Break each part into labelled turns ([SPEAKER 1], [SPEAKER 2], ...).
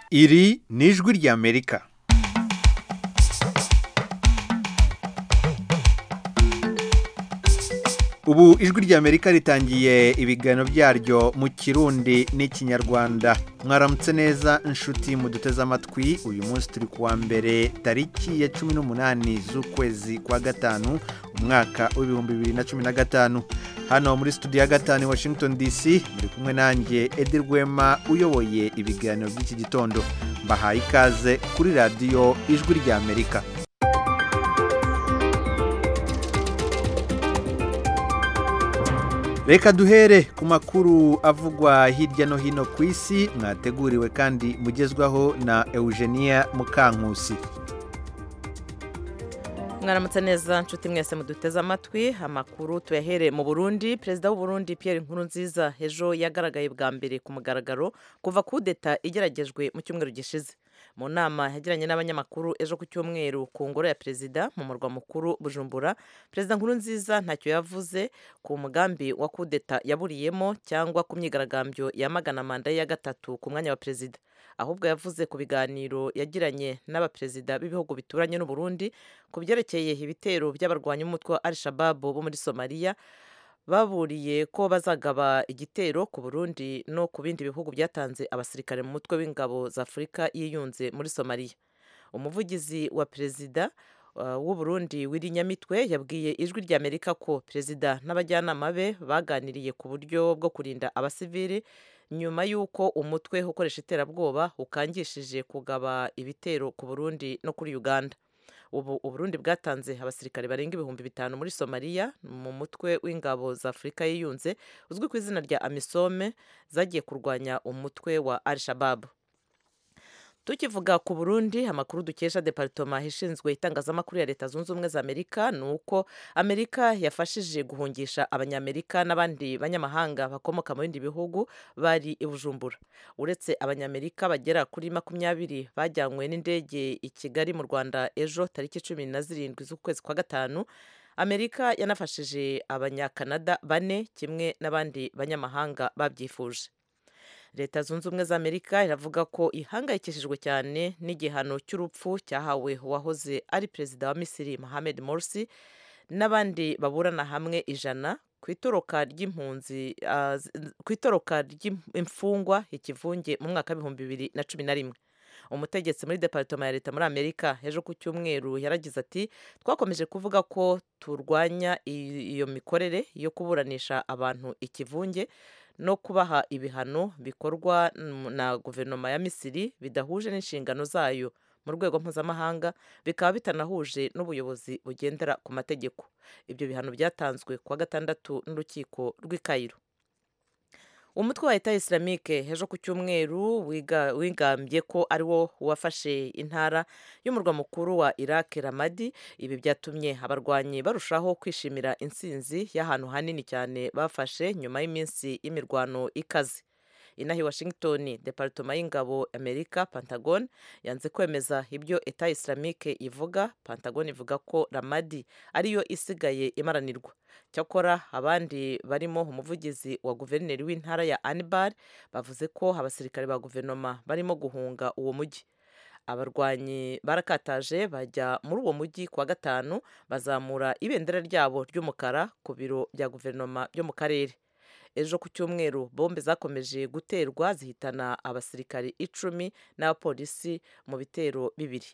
[SPEAKER 1] iri ni ijwi ry'amerika ubu ijwi ry'amerika ritangiye ibiganiro byaryo mu kirundi n'ikinyarwanda mwaramutse neza inshuti muduteze amatwi uyu munsi turi kuwa mbere tariki ya cumi n'umunani z'ukwezi kwa gatanu umwaka w'ibihumbi bibiri na cumi na gatanu hano muri studio ya gatanu i washington dc muri kumwe nanjye edi rwema uyoboye ibiganiro by'iki gitondo mbahaye ikaze kuri radiyo ijwi ry'amerika reka duhere ku makuru avugwa hirya no hino ku isi mwateguriwe kandi mugezwaho na eugenia mukankusi
[SPEAKER 2] mwaramutse neza nshuti mwese muduteze amatwi amakuru tuyahere mu burundi perezida w'uburundi Pierre Nkurunziza ejo yagaragaye bwa mbere ku mugaragaro kuva kudeta igeragejwe mu cyumweru gishize mu nama yagiranye n'abanyamakuru ejo ku cyumweru ku ngoro ya perezida mu murwa mukuru bujumbura perezida Nkurunziza ntacyo yavuze ku mugambi wa kudeta yaburiyemo cyangwa ku myigaragambyo yamagana manda ye ya gatatu ku mwanya wa perezida ahubwo yavuze ku biganiro yagiranye n'abaperezida b'ibihugu bituranye n'uburundi ku byerekeye ibitero by'abarwanyi b'umutwe wa al shababu bo muri somaliya baburiye ko bazagaba igitero ku burundi no ku bindi bihugu byatanze abasirikare mu mutwe w'ingabo za afurika yiyunze muri somaliya umuvugizi wa perezida w'uburundi w'irinyamitwe yabwiye ijwi ry'amerika ko perezida n'abajyanama be baganiriye ku buryo bwo kurinda abasivili nyuma y'uko umutwe ukoresha iterabwoba ukangishije kugaba ibitero ku burundi no kuri uganda ubu uburundi bwatanze abasirikare barenga ibihumbi bitanu muri somaliya mu mutwe w'ingabo za afurika yiyunze uzwi ku izina rya amisome zagiye kurwanya umutwe wa al shababu tukivuga ku burundi amakuru dukesha deparitoma ishinzwe itangazamakuru ya leta zunze ubumwe za amerika ni uko amerika yafashije guhungisha abanyamerika n'abandi banyamahanga bakomoka mu bindi bihugu bari i bujumbura uretse abanyamerika bagera kuri makumyabiri bajyanywe n'indege i kigali mu rwanda ejo tariki cumi na zirindwi z'ukwezi kwa gatanu amerika yanafashije abanyakanada bane kimwe n'abandi banyamahanga babyifuje leta zunze ubumwe za amerika iravuga ko ihangayikishijwe cyane n'igihano cy'urupfu cyahawe uwahoze ari perezida wa misiri mohamed morsi n'abandi baburana hamwe ijana ku itoroka ry'impunzi ku itoroka ry'imfungwa ikivunge mu mwaka w'ibihumbi bibiri na cumi na rimwe umutegetsi muri deparitoma ya leta muri amerika ejo ku cyumweru yaragize ati twakomeje kuvuga ko turwanya iyo mikorere yo kuburanisha abantu ikivunge no kubaha ibihano bikorwa na guverinoma ya misiri bidahuje n'inshingano zayo mu rwego mpuzamahanga bikaba bitanahuje n'ubuyobozi bugendera ku mategeko ibyo bihano byatanzwe kuwa gatandatu n'urukiko rw'i Cairo umutwe wa leta isilamike ejo ku cyumweru wigambye ko ari wo wafashe intara y'umurwa mukuru wa iraq ramadi ibi byatumye abarwanyi barushaho kwishimira intsinzi y'ahantu hanini cyane bafashe nyuma y'iminsi y'imirwano ikaze inaha i washington deparitoma y'ingabo amerika pentagon yanze kwemeza ibyo eta isilamike ivuga pentagon ivuga ko ramadi ariyo isigaye imaranirwa cyakora abandi barimo umuvugizi wa guverineri w'intara ya anibar bavuze ko abasirikare ba guverinoma barimo guhunga uwo mujyi abarwanyi barakataje bajya muri uwo mujyi kuwa gatanu bazamura ibendera ryabo ry'umukara ku biro bya guverinoma byo mu karere ejo ku cyumweru bombe zakomeje guterwa zihitana abasirikari icumi n'abapolisi mu bitero bibiri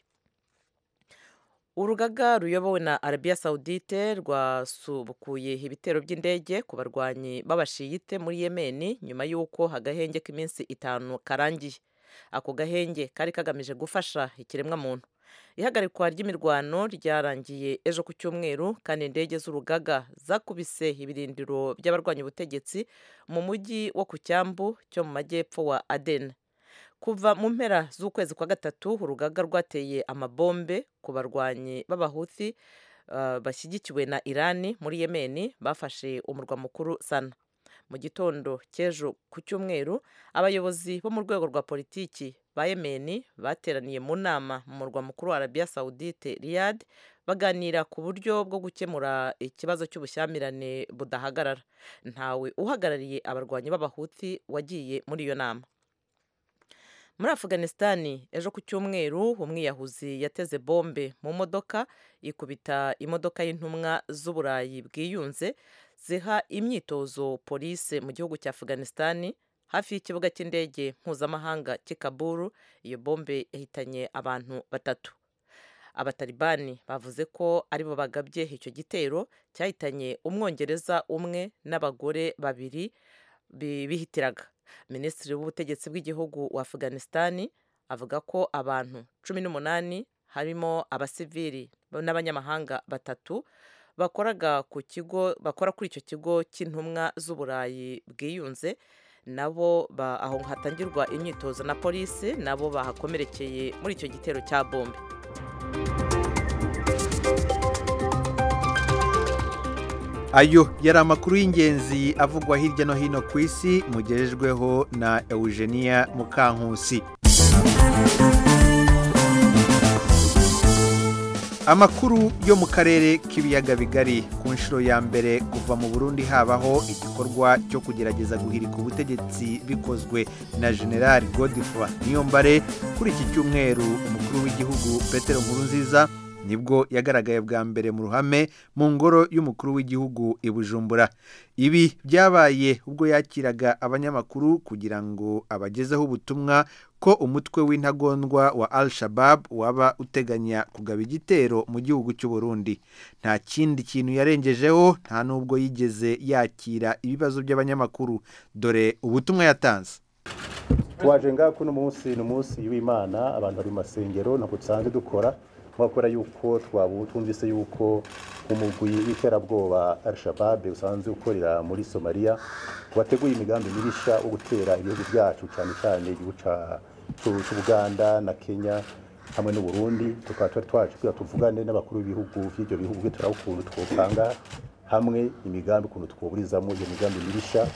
[SPEAKER 2] urugaga ruyobowe na arabiya sawudite rwasubukuye ibitero by'indege ku barwanyi b'abashiyite muri yemeni nyuma y'uko agahenge k'iminsi itanu karangiye ako gahenge kari kagamije gufasha ikiremwamuntu ihagarikwa ry'imirwano ryarangiye ejo ku cyumweru kandi indege z'urugaga zakubise ibirindiro by'abarwanya ubutegetsi mu mujyi wo ku cyambu cyo mu majyepfo wa aden kuva mu mpera z'ukwezi kwa gatatu urugaga rwateye amabombe ku barwanyi b'abahuthi bashyigikiwe na irani muri yemeni bafashe umurwa mukuru sana mu gitondo cy'ejo ku cyumweru abayobozi bo mu rwego rwa politiki ba yemeni bateraniye mu nama mu murwa mukuru wa arabiya sawudite riyad baganira ku buryo bwo gukemura ikibazo cy'ubushyamirane budahagarara ntawe uhagarariye abarwanyi b'abahuti wagiye muri iyo nama muri afuganisitani ejo ku cyumweru umwiyahuzi yateze bombe mu modoka ikubita imodoka y'intumwa z'uburayi bwiyunze ziha imyitozo polise mu gihugu cya afuganisitani hafi y'ikibuga cy'indege mpuzamahanga cy'i kaburu iyo bombe yahitanye abantu batatu abatalibani bavuze ko aribo bagabye icyo gitero cyahitanye umwongereza umwe n'abagore babiri bihitiraga minisitiri w'ubutegetsi bw'igihugu wa afuganisitani avuga ko abantu cumi n'umunani harimo abasivili n'abanyamahanga batatu bakoraga ku kigo bakora kuri icyo kigo cy'intumwa z'uburayi bwiyunze nabo aho hatangirwa imyitozo na polisi nabo bahakomerekeye muri icyo gitero cya bombe
[SPEAKER 1] ayo yari amakuru y'ingenzi avugwa hirya no hino ku isi mugejejweho na eugenia mukankusi amakuru yo mu karere k'ibiyaga bigari ku nshuro ya mbere kuva mu burundi habaho igikorwa cyo kugerageza guhirika ubutegetsi bikozwe na generali godifroid niyombare kuri iki cyumweru umukuru w'igihugu petero nkurunziza nibwo yagaragaye bwa mbere mu ruhame mu ngoro y'umukuru w'igihugu i bujumbura ibi byabaye ubwo yakiraga abanyamakuru kugira ngo abagezeho ubutumwa ko umutwe w'intagondwa wa al shabab waba uteganya kugaba igitero mu gihugu cy'u Burundi nta kindi kintu yarengejeho nta n'ubwo yigeze yakira ibibazo by'abanyamakuru dore ubutumwa yatanze
[SPEAKER 3] waje ngaha kuno munsi ni umunsi w'imana abantu bari mu masengero ntabwo dusanzwe dukora kubera yuko twumvise yuko umugwi w'iterabwoba al-shabab usanzwe ukorera muri somaliya wateguye imigambi mibisha wo gutera ibihugu byacu cyane cyane igihugu cy'ubuganda na kenya hamwe n'uburundi tukaba twari twaje kugira tuvugane n'abakuru b'ibihugu by'ibyo bihugu turaba ukuntu twopanga hamwe imigambi ukuntu twoburizamo iyo migambi mibisha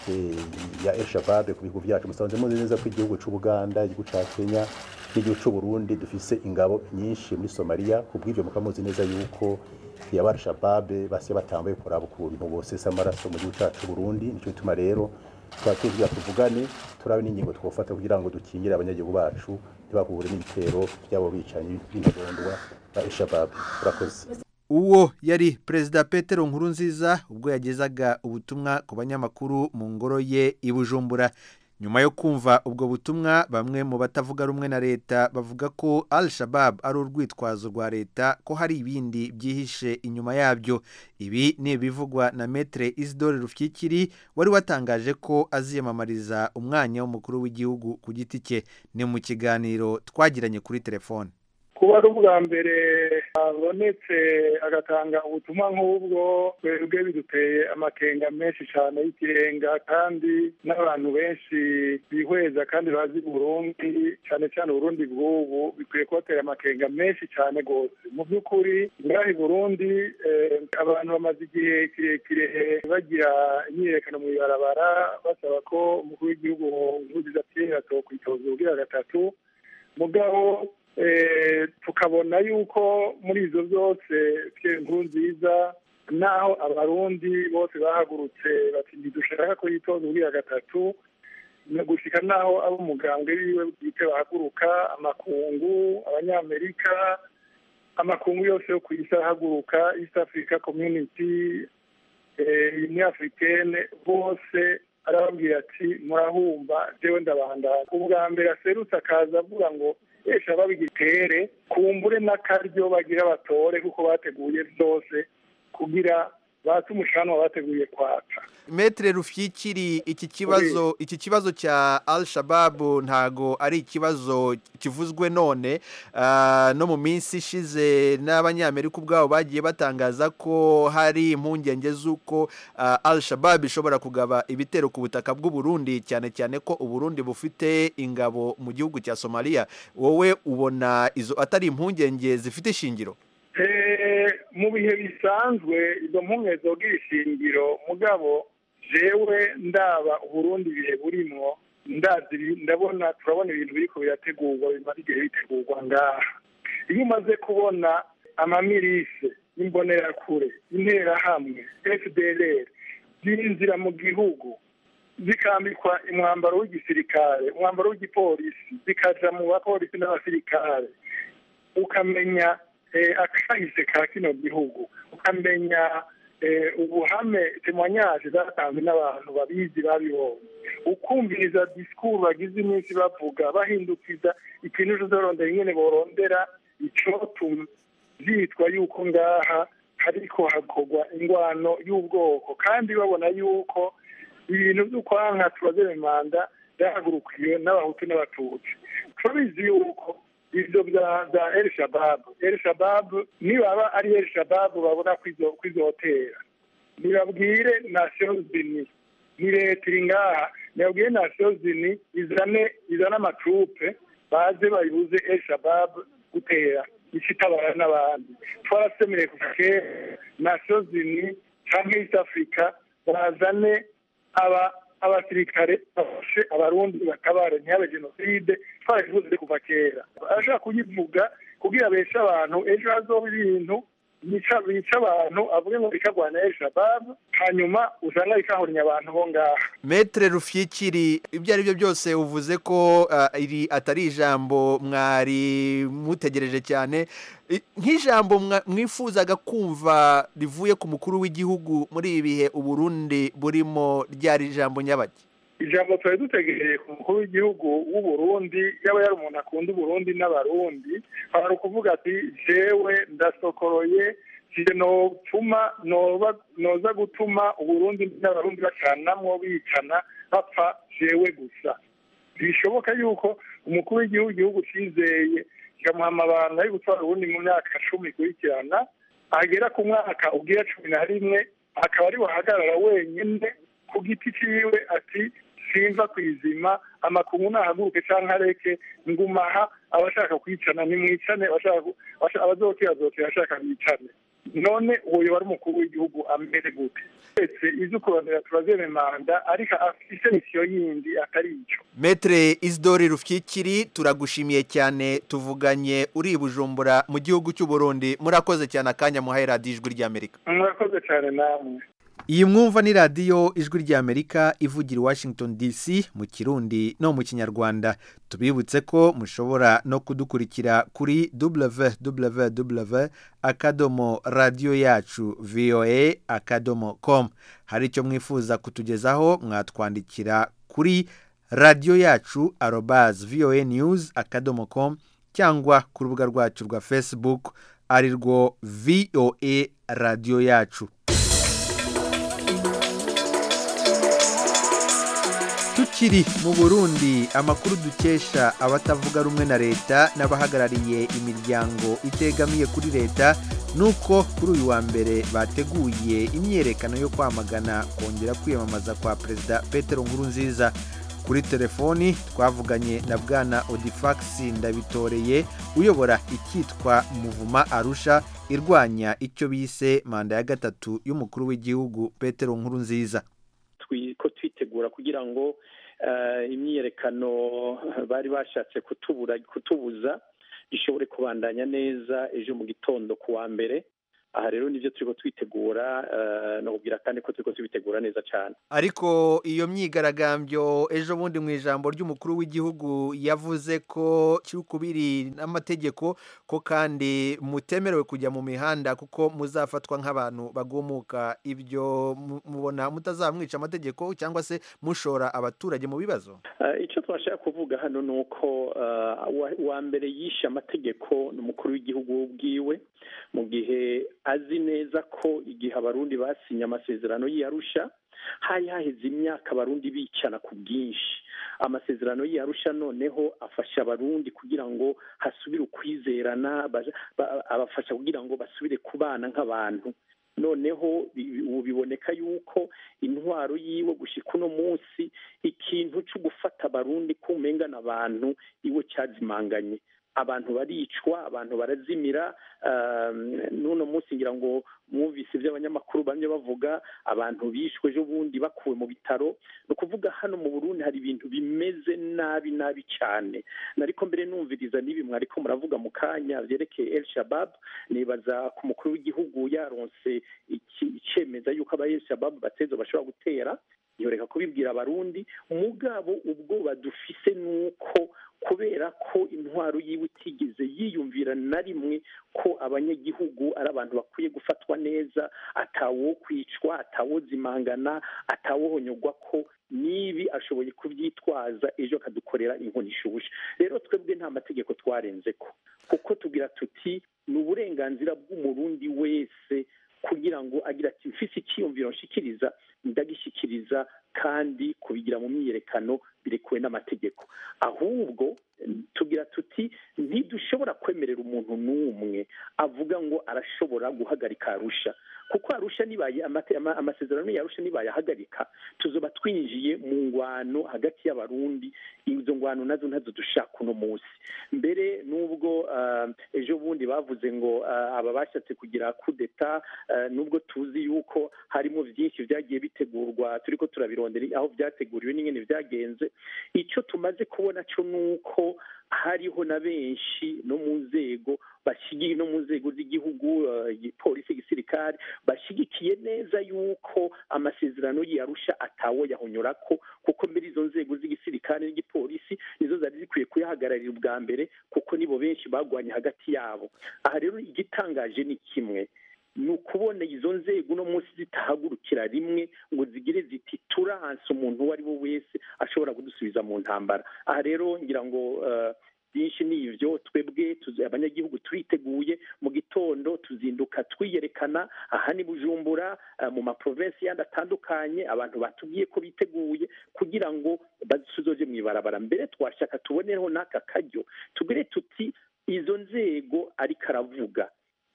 [SPEAKER 3] ya al-shabab ku bihugu byacu musanze muzi neza ko igihugu cy'ubuganda igihugu cya kenya n'igihugu cy'u Burundi dufise ingabo nyinshi muri Somalia kubw'ibyo mukamuzi neza yuko ya al-Shabab basiye batambaye kuraba ukuntu bosesa amaraso mu gihugu cyacu Burundi nico bituma rero twatubwira tuvugane turabe n'ingingo twofata kugira ngo dukingire abanyagihugu bacu ntibahure n'ibitero byabo bicanyi b'intagondwa ba al-Shabab urakoze
[SPEAKER 1] uwo yari perezida petero nkurunziza ubwo yagezaga ubutumwa ku banyamakuru mu ngoro ye i bujumbura nyuma yo kumva ubwo butumwa bamwe mu batavuga rumwe na leta bavuga ko al shabab ari urwitwazo rwa leta ko hari ibindi byihishe inyuma yabyo ibi ni ibivugwa na metere isidore rufyikiri wari watangaje ko aziyamamariza umwanya w'umukuru w'igihugu ku giti cye ni mu kiganiro twagiranye kuri telefone
[SPEAKER 4] kuba ari ubwa mbere habonetse agatanga ubutumwa nk'ubwo twebwe biduteye amakenga menshi cyane y'ikirenga kandi n'abantu benshi bihweza kandi bazi burundi cyane cyane uburundi bw'ubu bikwiye kubatera amakenga menshi cyane rwose mu by'ukuri ngaha i burundi abantu bamaze igihe kirekire bagira imyiyerekano mu ibarabara basaba ko umukuru w'igihugu nkurunziza pierre atokwitoza ubwira gatatu mugabo tukabona yuko muri izo zose nkuru nziza naho abarundi bose bahagurutse bati ntidushaka ko yitoza ubwira gatatu gushyika naho abo umugambwe wiwe bwite bahaguruka amakungu abanyamerika amakungu yose yo ku isi ahaguruka east africa community union africaine bose arababwira ati murahumba jewe ndabandana ubwa mbere aserutse akaza avuga ngo esha babigitere kumbure n'akaryo bagira batore kuko bateguye byose kugira bate umushanwa bateguye kwaka
[SPEAKER 1] metere rufyikiri iki kibazo iki kibazo cya al shababu ntago ari ikibazo kivuzwe none no mu minsi ishize n'abanyamerika ubwabo bagiye batangaza ko hari impungenge z'uko al shababu ishobora kugaba ibitero ku butaka bw'uburundi cyane cyane ko uburundi bufite ingabo mu gihugu cya somaliya wowe ubona izo atari impungenge zifite ishingiro
[SPEAKER 4] mu bihe bisanzwe izo mpumwe zogira ishingiro mugabo jewe ndaba uburundi ibihe burimo ndazi ndabona turabona ibintu biriko birategurwa bimaze igihe bitegurwa ngaha iyo umaze kubona amamirise y'imbonerakure interahamwe fdr byinjira mu gihugu zikambikwa umwambaro w'igisirikare umwambaro w'igipolisi zikaja mu bapolisi n'abasirikare ukamenya akahise ka kino gihugu ukamenya ubuhame temwanyaje zatanzwe n'abantu babizi babibonye ukumviriza disikuru bagize iminsi bavuga bahindukiza ikintu uzorondera ingene borondera icotuma byitwa yuko ngaha hariko hakorwa ingwano y'ubwoko kandi babona yuko ibintu by'ukwanka tubaze manda byahagurukiwe n'abahutu n'abatutsi turabizi yuko ibyo bya bya el shababu el shababu nibaba ari el shababu babona kwizotera nibabwire nations unis ni leta iri ngaha nibabwire nations unis izane izane amatrupe baze bayibuze el shababu gutera ikitabara n'abandi twarasemereye kuva kera nations unis canke east africa bazane aba abasirikare bafashe abarundi batabare ntihabe jenoside twarakivuze kuva kera arashaka kuyivuga kugira beshe abantu ejo hazoba ibintu bica abantu avuge ngo bikagwana el shababu hanyuma usanga bikahurinya abantu bo ngaha
[SPEAKER 1] metere rufyikiri ibyo ari byo byose uvuze ko iri atari ijambo mwari mutegereje cyane nk'ijambo mwifuzaga kumva rivuye ku mukuru w'igihugu muri ibi bihe uburundi burimo ryari ijambo nyabaki
[SPEAKER 4] ijambo twari dutegereye ku mukuru w'igihugu w'uburundi yaba yari umuntu akunda uburundi n'abarundi hari ukuvuga ati jewe ndasokoroye notuma noza gutuma uburundi n'abarundi bacanamwo bicana bapfa jewe gusa bishoboka yuko umukuru w'igihugu igihugu cyizeye kikamuha amabanga yo gutwara uburundi mu myaka cumi ikurikirana agera ku mwaka ubwira cumi na rimwe akaba ari buhagarara wenyine ku giti ciwe ati simva ku izima amakungu nahaguruke cyangwa areke ngumaha abashaka kwicana nimwicane abazokera azokera ashaka bicane none uwo yoba ari umukuru w'igihugu amere gute ndetse izo kurondera turazeme manda ariko afise misiyo yindi atari ico
[SPEAKER 1] metere isidori rufyikiri turagushimiye cyane tuvuganye uri i bujumbura mu gihugu cy'uburundi murakoze cyane akanya muhaye radiyo ijwi ry'amerika
[SPEAKER 4] murakoze cyane namwe
[SPEAKER 1] iyi mwumva ni radiyo ijwi ry'amerika ivugira i washington dc mu kirundi no mu kinyarwanda tubibutse ko mushobora no kudukurikira kuri www akadomo radiyo yacu voa akadomo com hari icyo mwifuza kutugezaho mwatwandikira kuri radiyo yacu arobazi voa news akadomo com cyangwa ku rubuga rwacu rwa facebook ari rwo voa radiyo yacu tukiri mu burundi amakuru dukesha abatavuga rumwe na leta n'abahagarariye imiryango itegamiye kuri leta ni uko kuri uyu wa mbere bateguye imyiyerekano yo kwamagana kongera kwiyamamaza kwa perezida petero nkurunziza kuri telefoni twavuganye na bwana odifagisi ndabitoreye uyobora icyitwa muvuma arusha irwanya icyo bise manda ya gatatu y'umukuru w'igihugu petero nkurunziza
[SPEAKER 5] ko twitegura kugira ngo imyiyerekano bari bashatse kutubuza ishobore kubandanya neza ejo mu gitondo ku wa mbere aha rero nibyo turi twitegura nakubwira kandi ko turi tubitegura neza cyane
[SPEAKER 1] ariko iyo myigaragambyo ejo bundi mu ijambo ry'umukuru w'igihugu yavuze ko cy'ukubiri n'amategeko ko kandi mutemerewe kujya mu mihanda kuko muzafatwa nk'abantu bagumuka ibyo mubona mutazamwica amategeko cyangwa se mushora abaturage mu bibazo
[SPEAKER 5] icyo twashaka kuvuga hano ni uko uwa mbere yishe amategeko ni umukuru w'igihugu bwiwe mu gihe azi neza ko igihe abarundi basinye amasezerano y'iyarusha hari haheze imyaka abarundi bicana ku bwinshi amasezerano y'iyarusha noneho afasha abarundi kugira ngo hasubire ukwizerana abafasha kugira ngo basubire kubana nk'abantu noneho ubu biboneka yuko intwaro yiwe gushyika uno munsi ikintu cyo gufata abarundi kumengana abantu iwe cyazimanganye abantu baricwa abantu barazimira n'uno munsi ngira ngo mwumvise ibyo abanyamakuru bamwe bavuga abantu bishwe ejo bundi bakuwe mu bitaro ni ukuvuga hano mu burundi hari ibintu bimeze nabi nabi cyane nariko mbere numviriza n'ibi mwariko muravuga mu kanya byerekeye el shabab nibaza ku mukuru w'igihugu yaronse icemeza yuko aba el shabab bateza bashobora gutera yoreka kubibwira abarundi mugabo ubwoba dufise nuko kubera ko intwaro yiwe itigeze yiyumvira na rimwe ko abanyagihugu ari abantu bakwiye gufatwa neza atawo kwicwa atawo zimangana atawohonyogwa ko nibi ashoboye kubyitwaza ejo akadukorera inkoni ishushe rero twebwe nta mategeko twarenze ko kuko tugira tuti ni uburenganzira bw'umurundi wese kugira ngo agira ati mfise icyiyumviro nshikiriza ndagishyikiriza kandi kubigira mu myiyerekano birekuwe n'amategeko ahubwo tugira tuti ntidushobora kwemerera umuntu n'umwe avuga ngo arashobora guhagarika arusha kuko arusha nibaye amasezerano yarusha nibaye ahagarika tuzoba twinjiye mu ngwano hagati y'abarundi izo ngwano nazo ntazo dushaka uno munsi mbere n'ubwo ejo bundi bavuze ngo aba bashatse kugira kudeta nubwo tuzi yuko harimo byinshi byagiye bitegurwa turi ko turabirondera aho byateguriwe n'ingene byagenze icyo tumaze kubona cyo ni uko hariho na benshi no mu nzego bashyigiye no mu nzego z'igihugu polisi igisirikare bashyigikiye neza yuko amasezerano yarusha atawo yahonyora ko kuko muri izo nzego z'igisirikare n'igipolisi nizo zari zikwiye kuyahagararira ubwa mbere kuko nibo benshi bagwanye hagati yabo aha rero igitangaje ni kimwe ni ukubona izo nzego uno munsi zitahagurukira rimwe ngo zigire ziti turanse umuntu uwo ari we wese ashobora kudusubiza mu ntambara aha rero ngira ngo byinshi ni ibyo twebwe abanyagihugu turiteguye mu gitondo tuzinduka twiyerekana aha ni bujumbura mu maprovensi yandi atandukanye abantu batubwiye ko biteguye kugira ngo badusuzoje mu ibarabara mbere twashaka tuboneho n'aka karyo tugire tuti izo nzego ariko aravuga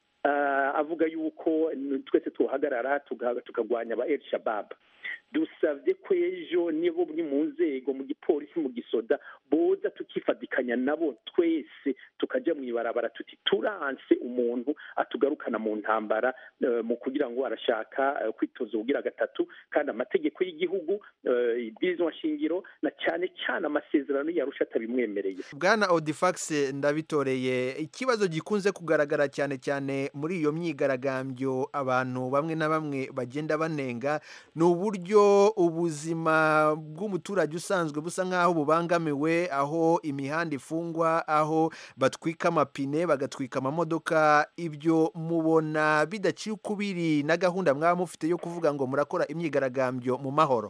[SPEAKER 5] avuga yuko twese tuhagarara tukagwanya aba el shabab dusabye ko ejo nibo buri mu nzego mu gipolisi mu gisoda boza tukifadikanya nabo twese tukajya mu ibarabara tuti turanse umuntu atugarukana mu ntambara mu kugira ngo arashaka kwitoza ubugira gatatu kandi amategeko y'igihugu ibwirizwa shingiro na cyane cyane amasezerano yarusha atabimwemereye
[SPEAKER 1] bwana odifax ndabitoreye ikibazo gikunze kugaragara cyane cyane muri iyo myigaragambyo abantu bamwe na bamwe bagenda banenga ni uburyo ubuzima bw'umuturage usanzwe busa nk'aho bubangamiwe aho imihanda ifungwa aho batwika amapine bagatwika amamodoka ibyo mubona bidaciye ukubiri na gahunda mwaba mufite yo kuvuga ngo murakora imyigaragambyo mu mahoro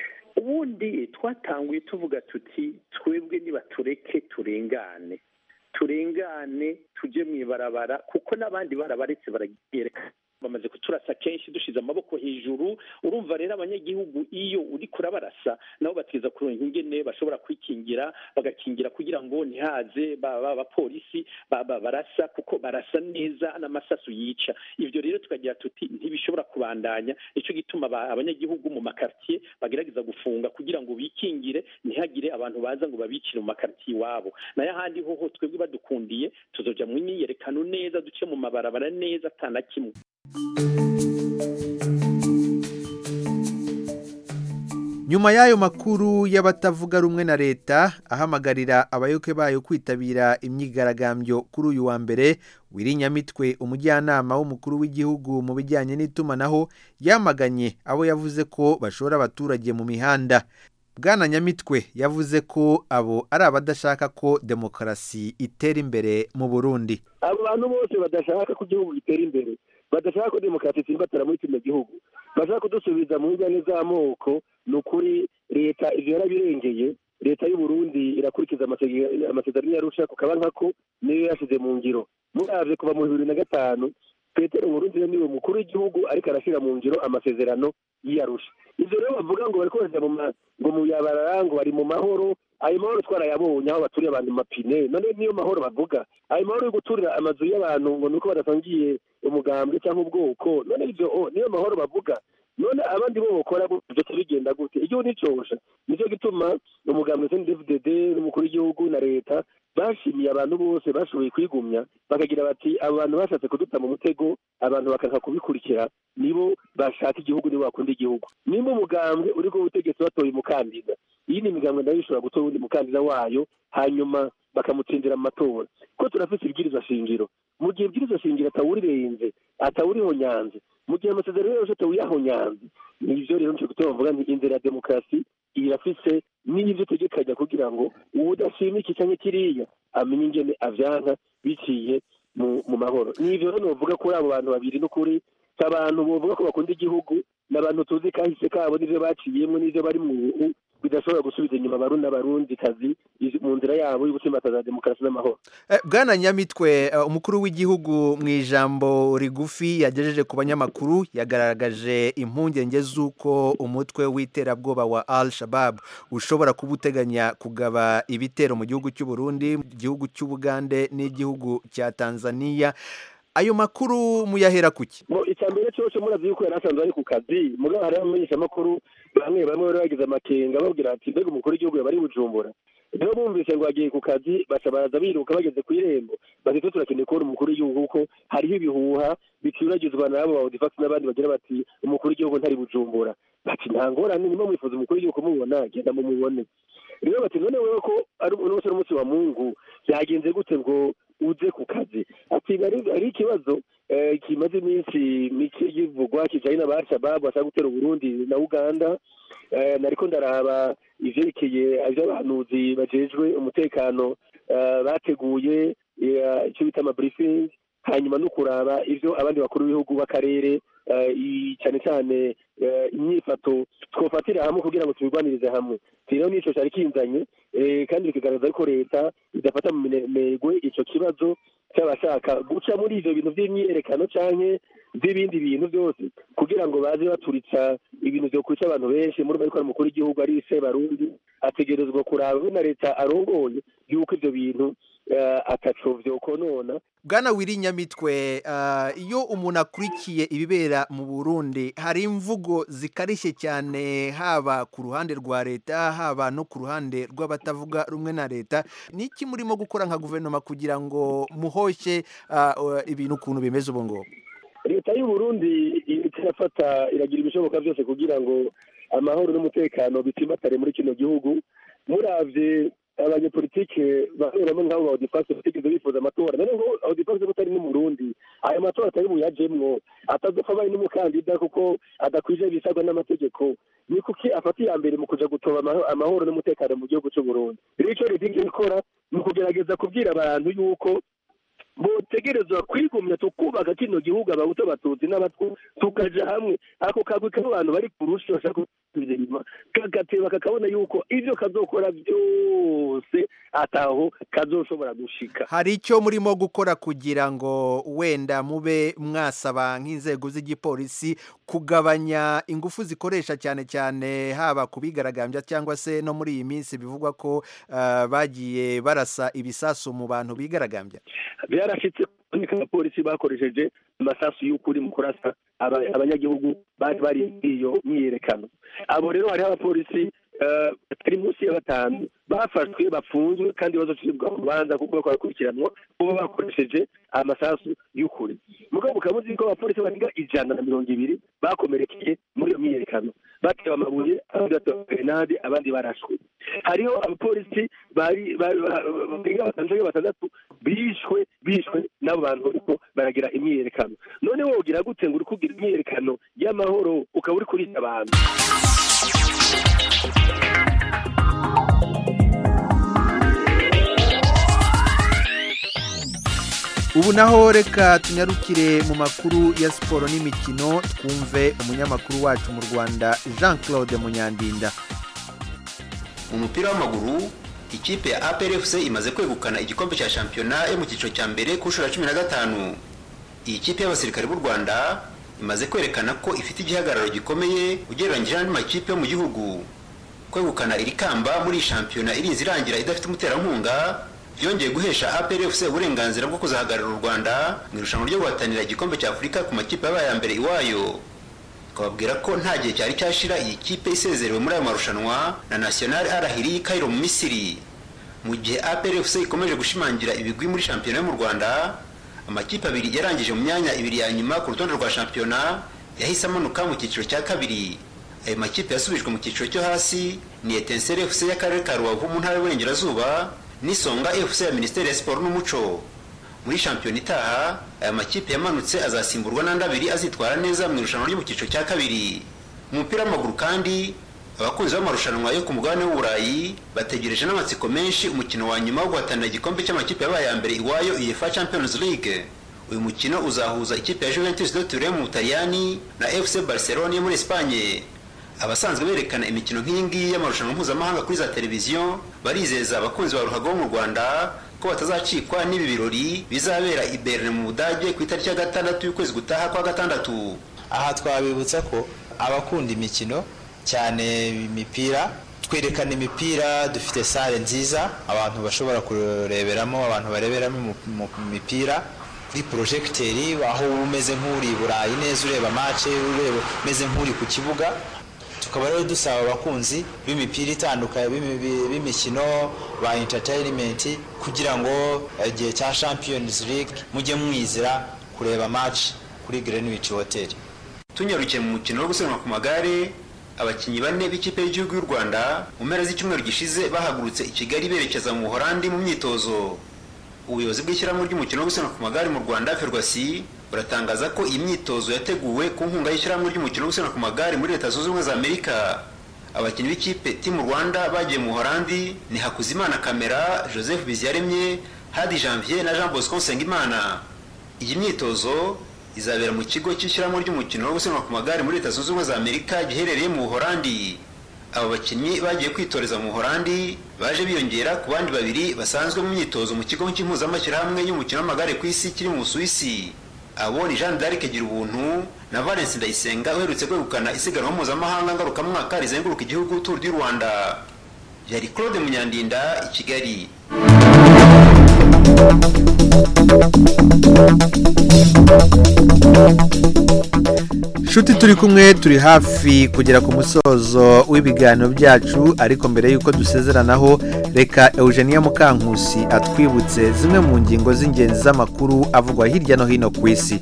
[SPEAKER 5] ubundi twatanguye tuvuga tuti twebwe niba tureke turengane turengane tujye mu ibarabara kuko n'abandi barabaretse barabyerekana bamaze kuturasa kenshi dushize amaboko hejuru urumva rero abanyagihugu iyo uri kurabarasa nabo bategeza kuronka ingene bashobora kwikingira bagakingira kugira ngo ntihaze abapolisi barasa kuko barasa neza n'amasasu yica ibyo rero tukagira tuti ntibishobora kubandanya nicyo gituma abanyagihugu mu makartiye bagerageza gufunga kugira ngo bikingire ntihagire abantu baza ngo babicire mu makartiye iwabo nayo ahandi hoho twebwe badukundiye tuzoja mu myiyerekano neza duce mu mabarabara neza atana kimwe
[SPEAKER 1] nyuma y'ayo makuru y'abatavuga rumwe na leta ahamagarira abayoboke bayo kwitabira imyigaragambyo kuri uyu wa mbere wirinyamitwe umujyanama w'umukuru w'igihugu mu bijyanye n'itumanaho yamaganye abo yavuze ko bashora abaturage mu mihanda bwana nyamitwe yavuze ko abo ari abadashaka ko demokarasi itera imbere mu burundi
[SPEAKER 6] abo bantu bose badashaka ko igihugu gitera imbere badashaka ko demokarasi itsimbatara muri kino gihugu bashaka kudusubiza mu njyane z'amoko ni ukuri leta ibyo yarabirengeye leta y'uburundi irakurikiza amasezerano yarusha ku kabanka ko niyo yashyize mu ngiro murabye kuva mu bibiri na gatanu petero burundi niwe mukuru w'igihugu ariko arashyira mu ngiro amasezerano y'iyarusha ibyo rero bavuga ngo bari kohereza ngo mu yabarara ngo bari mu mahoro ayo mahoro twarayabonye aho baturiye abantu mu mapine none niyo mahoro bavuga ayo mahoro yo guturira amazu y'abantu ngo ni uko badasangiye umugambwe cyangwa ubwoko none ibyo niyo mahoro bavuga none abandi bo bakora byose bigenda gute igihugu nicosha nicyo gituma umugambwe cndfdd n'umukuru w'igihugu na leta bashimiye abantu bose bashoboye kwigumya bakagira bati abo bantu bashatse kuduta mu mutego abantu bakanka kubikurikira nibo bashaka igihugu nibo bakunda igihugu nimba umugambwe uri ku butegetsi batoye umukandida iyi ni imigambwe nayo ishobora gutora uwundi mukandida wayo hanyuma bakamutsindira mu matora ko turafite ibwirizwa shingiro mu gihe ibwirizwa shingiro atawurirenze atawuriho nyanze mu gihe amasezerano yose atawuyahonyanze nivyo rero nico gutuma bavuga nti inzira ya demokarasi irafise n'ivyo itegekanya kugira ngo uwudashima iki canke kiriya amenye ingene avyanka biciye mu mu mahoro nivyo rero novuga kuri abo bantu babiri n'ukuri si abantu bovuga ko bakunda igihugu ni abantu tuzi kahise kabo n'ivyo baciyemwo n'ivyo bari mu ubu bidashobora gusubiza inyuma abarundi n'abarundi kazi mu nzira yabo yo gutsimbataza demokarasi n'amahoro
[SPEAKER 1] Eh, bwana nyamitwe eh, umukuru w'igihugu mu ijambo rigufi yagejeje ku banyamakuru yagaragaje impungenge z'uko umutwe w'iterabwoba wa al shabab ushobora kuba uteganya kugaba ibitero mu gihugu cy'u Burundi mu gihugu cy'ubugande n'igihugu cya tanzania ayo makuru muyahera kuki
[SPEAKER 6] ngo icya mbere cyose murazi yuko yari asanzwe ari ku kazi mugabo hariho abamenyeshamakuru bamwe bamwe bari bagize amakenga babwira ati mbega umukuru w'igihugu yaba ari i bujumbura rero bumvise ngo agiye ku kazi baca baraza biruka bageze ku irembo bati twe turakeneye kubona umukuru w'igihugu kuko hariho ibihuha bicuragizwa n'abo ba odifax n'abandi bagira bati umukuru w'igihugu ntari bujumbura bati nta ngorane niba mwifuza umukuru w'igihugu kumubona genda mumubone rero bati none wewe ko ari umunsi n'umunsi wa mungu byagenze gute ngo uze ku kazi ati "Hari- hari ikibazo eh, kimaze iminsi mike kivugwa kijanye n'aba al-shabaab bashaka gutera uburundi na uganda Eh, nariko ndaraba ivyerekeye ivy'abahanuzi bajejwe umutekano eh, bateguye eh, ico bita amabriefing hanyuma no kuraba ivyo abandi bakuru b'ibihugu b'akarere eh, i- cane cane eh, imyifato twofatira hamwe kugira ngo tubirwanirize hamwe rero nico cari kinzanye eh, kandi bikagaragaza ko leta idafata mu minegwe ico kibazo cy'abashaka guca muri ivyo bintu vy'imyiyerekano canke by'ibindi bintu byose kugira ngo baze baturitsa ibintu vyo kwica abantu benshi muri bariko umukuru w'igihugu ari se barundi ategerezwa kuraba na leta arongoye yuko ivyo bintu eh, ataco vyokonona
[SPEAKER 1] bwana wiri nyamitwe ah, iyo umuntu akurikiye ibibera mu burundi hari imvugo zikarishye cyane haba ku ruhande rwa leta haba no ku ruhande rw'abatavuga rumwe na leta niki murimo gukora nka guverinoma kugira ngo muhoshye ah, uh, ibintu ukuntu bimeze ubu ngubu
[SPEAKER 6] leta y'u Burundi iriko irafata iragira ibishoboka byose kugira ngo amahoro n'umutekano bitimbatare muri kino gihugu muravye abanyepolitike bamwe bamwe nk'abo ba odifase batigeze bifuza amatora none ngo odifase butari no mu Burundi ayo matora atari buyajemwo atazopfa abaye n'umukandida kuko adakwije ibisabwa n'amategeko ni kuki afata iya mbere mu kuja gutoba amaho- amahoro n'umutekano mu gihugu c'u Burundi rero ico leta iriko ikora ni ukugerageza kubwira abantu yuko botegerezwa kwigumya tukubaka kino gihugu abahutu abatutsi n'abatwu tukaja hamwe ako kagwi k'abantu bari ku rushi bashaka kusubiza inyuma kagateba kakabona yuko ivyo kazokora vyose ataho kazoshobora gushika
[SPEAKER 1] hari icyo murimo gukora kugira ngo wenda mube mwasaba nk'inzego z'igipolisi kugabanya ingufu zikoresha cyane cyane haba ku bigaragambya cyangwa se no muri iyi minsi bivugwa ko ah, bagiye barasa ibisasu mu bantu bigaragambya
[SPEAKER 6] byarashitse ko abapolisi bakoresheje amasasu y'ukuri mu kurasa aba- abanyagihugu bari bari muri iyo myiyerekano abo rero hariho abapolisi eh, batari munsi ya batanu bafashwe bafunzwe kandi bazocibwa mu rubanza kuko bakora bakurikiranwa kuba bakoresheje amasasu y'ukuri mugabo mukaba muzi ko abapolisi barenga ijana na mirongo ibiri bakomerekeye muri iyo myiyerekano batewe amabuye abandi batewe grenade abandi barashwe hariho abapolisi bari bari- ba- barenga batanu canke batandatu bishwe bishwe n'abo bantu bariko baragira imyiyerekano none wogira gute ngo uri kugira imyiyerekano y'amahoro ukaba uri kurica abantu
[SPEAKER 1] ubu naho reka tunyarukire mu makuru ya siporo n'imikino twumve umunyamakuru wacu mu rwanda jean claude munyandinda
[SPEAKER 7] mu mupira w'amaguru ikipe ya APR FC imaze kwegukana igikombe cya shampiyona yo mu cyiciro cya mbere ku nshuro ya cumi na gatanu iyi kipe y'abasirikare b'u rwanda imaze kwerekana ko ifite igihagararo gikomeye ugereranyije n'andi makipe yo mu gihugu kwegukana iri kamba muri iyi shampiyona irinze irangira idafite umuterankunga byongeye guhesha APR FC uburenganzira bwo kuzahagararira u rwanda mu irushanwa ryo guhatanira igikombe cya afurika ku makipe yabaye aya mbere iwayo twababwira ko nta gihe cyari cyashira iyi kipe isezerewe muri ayo marushanwa na national arahiri Cairo mu misiri mu gihe APR FC ikomeje gushimangira ibigwi muri shampiyona yo mu rwanda amakipe abiri yarangije mu myanya ibiri ya nyuma ku rutonde rwa shampiyona yahise amanuka mu cyiciro cya kabiri ayo makipe yasubijwe mu cyiciro cyo hasi ni Etincelle FC y'akarere ka Rubavu mu ntara y'Uburengerazuba n'Isonga FC ya Minisiteri ya Siporo n'Umuco muri shampiyona itaha aya makipe yamanutse azasimburwa n'andi abiri azitwara neza mu irushanwa ryo mu cyiciro cya kabiri mu mupira w'amaguru kandi abakunzi b'amarushanwa yo ku mugabane w'uburayi bategereje n'amatsiko menshi umukino wa nyuma wo guhatanira igikombe cy'amakipe yabaye ya mbere iwayo uefa champions league uyu mukino uzahuza ikipe ya juventus de turin mu butaliyani na fc barcelona yo muri espanye abasanzwe berekana imikino nk'iyi ngiyi y'amarushanwa mpuzamahanga kuri za televiziyo barizeza abakunzi ba ruhago bo mu rwanda ko batazacikwa n'ibi birori bizabera i Berne mu budage ku itariki ya gatandatu y'ukwezi gutaha kwa gatandatu
[SPEAKER 8] aha twabibutsa ko abakunda imikino cyane imipira twerekana imipira dufite sale nziza abantu bashobora kureberamo abantu bareberamo mu mipira kuri porojegiteri aho uba umeze nk'uri i burayi neza ureba mace ureba umeze nk'uri ku kibuga tukaba rero dusaba abakunzi b'imipira itandukanye b'imikino ba entertainment kugira ngo igihe cya champions league mujye mwizira kureba match kuri greenwich hotel
[SPEAKER 7] tunyarukiye mu mukino wo gusiganwa ku magare abakinnyi bane b'ikipe y'igihugu y'u rwanda mu mpera z'icyumweru gishize bahagurutse i kigali berekeza mu buhorandi mu myitozo ubuyobozi bw'ishyirahamwe ry'umukino wo gusiganwa ku magare mu rwanda ferwasi buratangaza ko iyi myitozo yateguwe ku nkunga y'ishyirahamwe ry'umukino wo gusiganwa ku magare muri leta zunze ubumwe za amerika abakinnyi b'ikipe timu rwanda bagiye mu buhorandi ni hakuzimana kamera joseph biziyaremye hadi janvier na jean bosco nsengimana iyi myitozo izabera mu kigo cy'ishyirahamwe ry'umukino wo gusiganwa ku magare muri leta zunze ubumwe za amerika giherereye mu buhorandi abo bakinnyi bagiye kwitoreza mu buhorandi baje biyongera ku bandi babiri basanzwe mu myitozo mu kigo cy'impuzamashyirahamwe y'umukino w'amagare ku isi kiri mu busuwisi abo ni jean d'arc gira ubuntu na valence ndayisenga uherutse kwegukana isiganwa mpuzamahanga ngarukamwaka rizenguruka igihugu tour du rwanda yari claude munyandinda i kigali
[SPEAKER 1] nshuti turi kumwe turi hafi kugera ku musozo w'ibiganiro byacu ariko mbere y'uko dusezeranaho reka eugenia mukankusi atwibutse zimwe mu ngingo z'ingenzi z'amakuru avugwa hirya no hino ku isi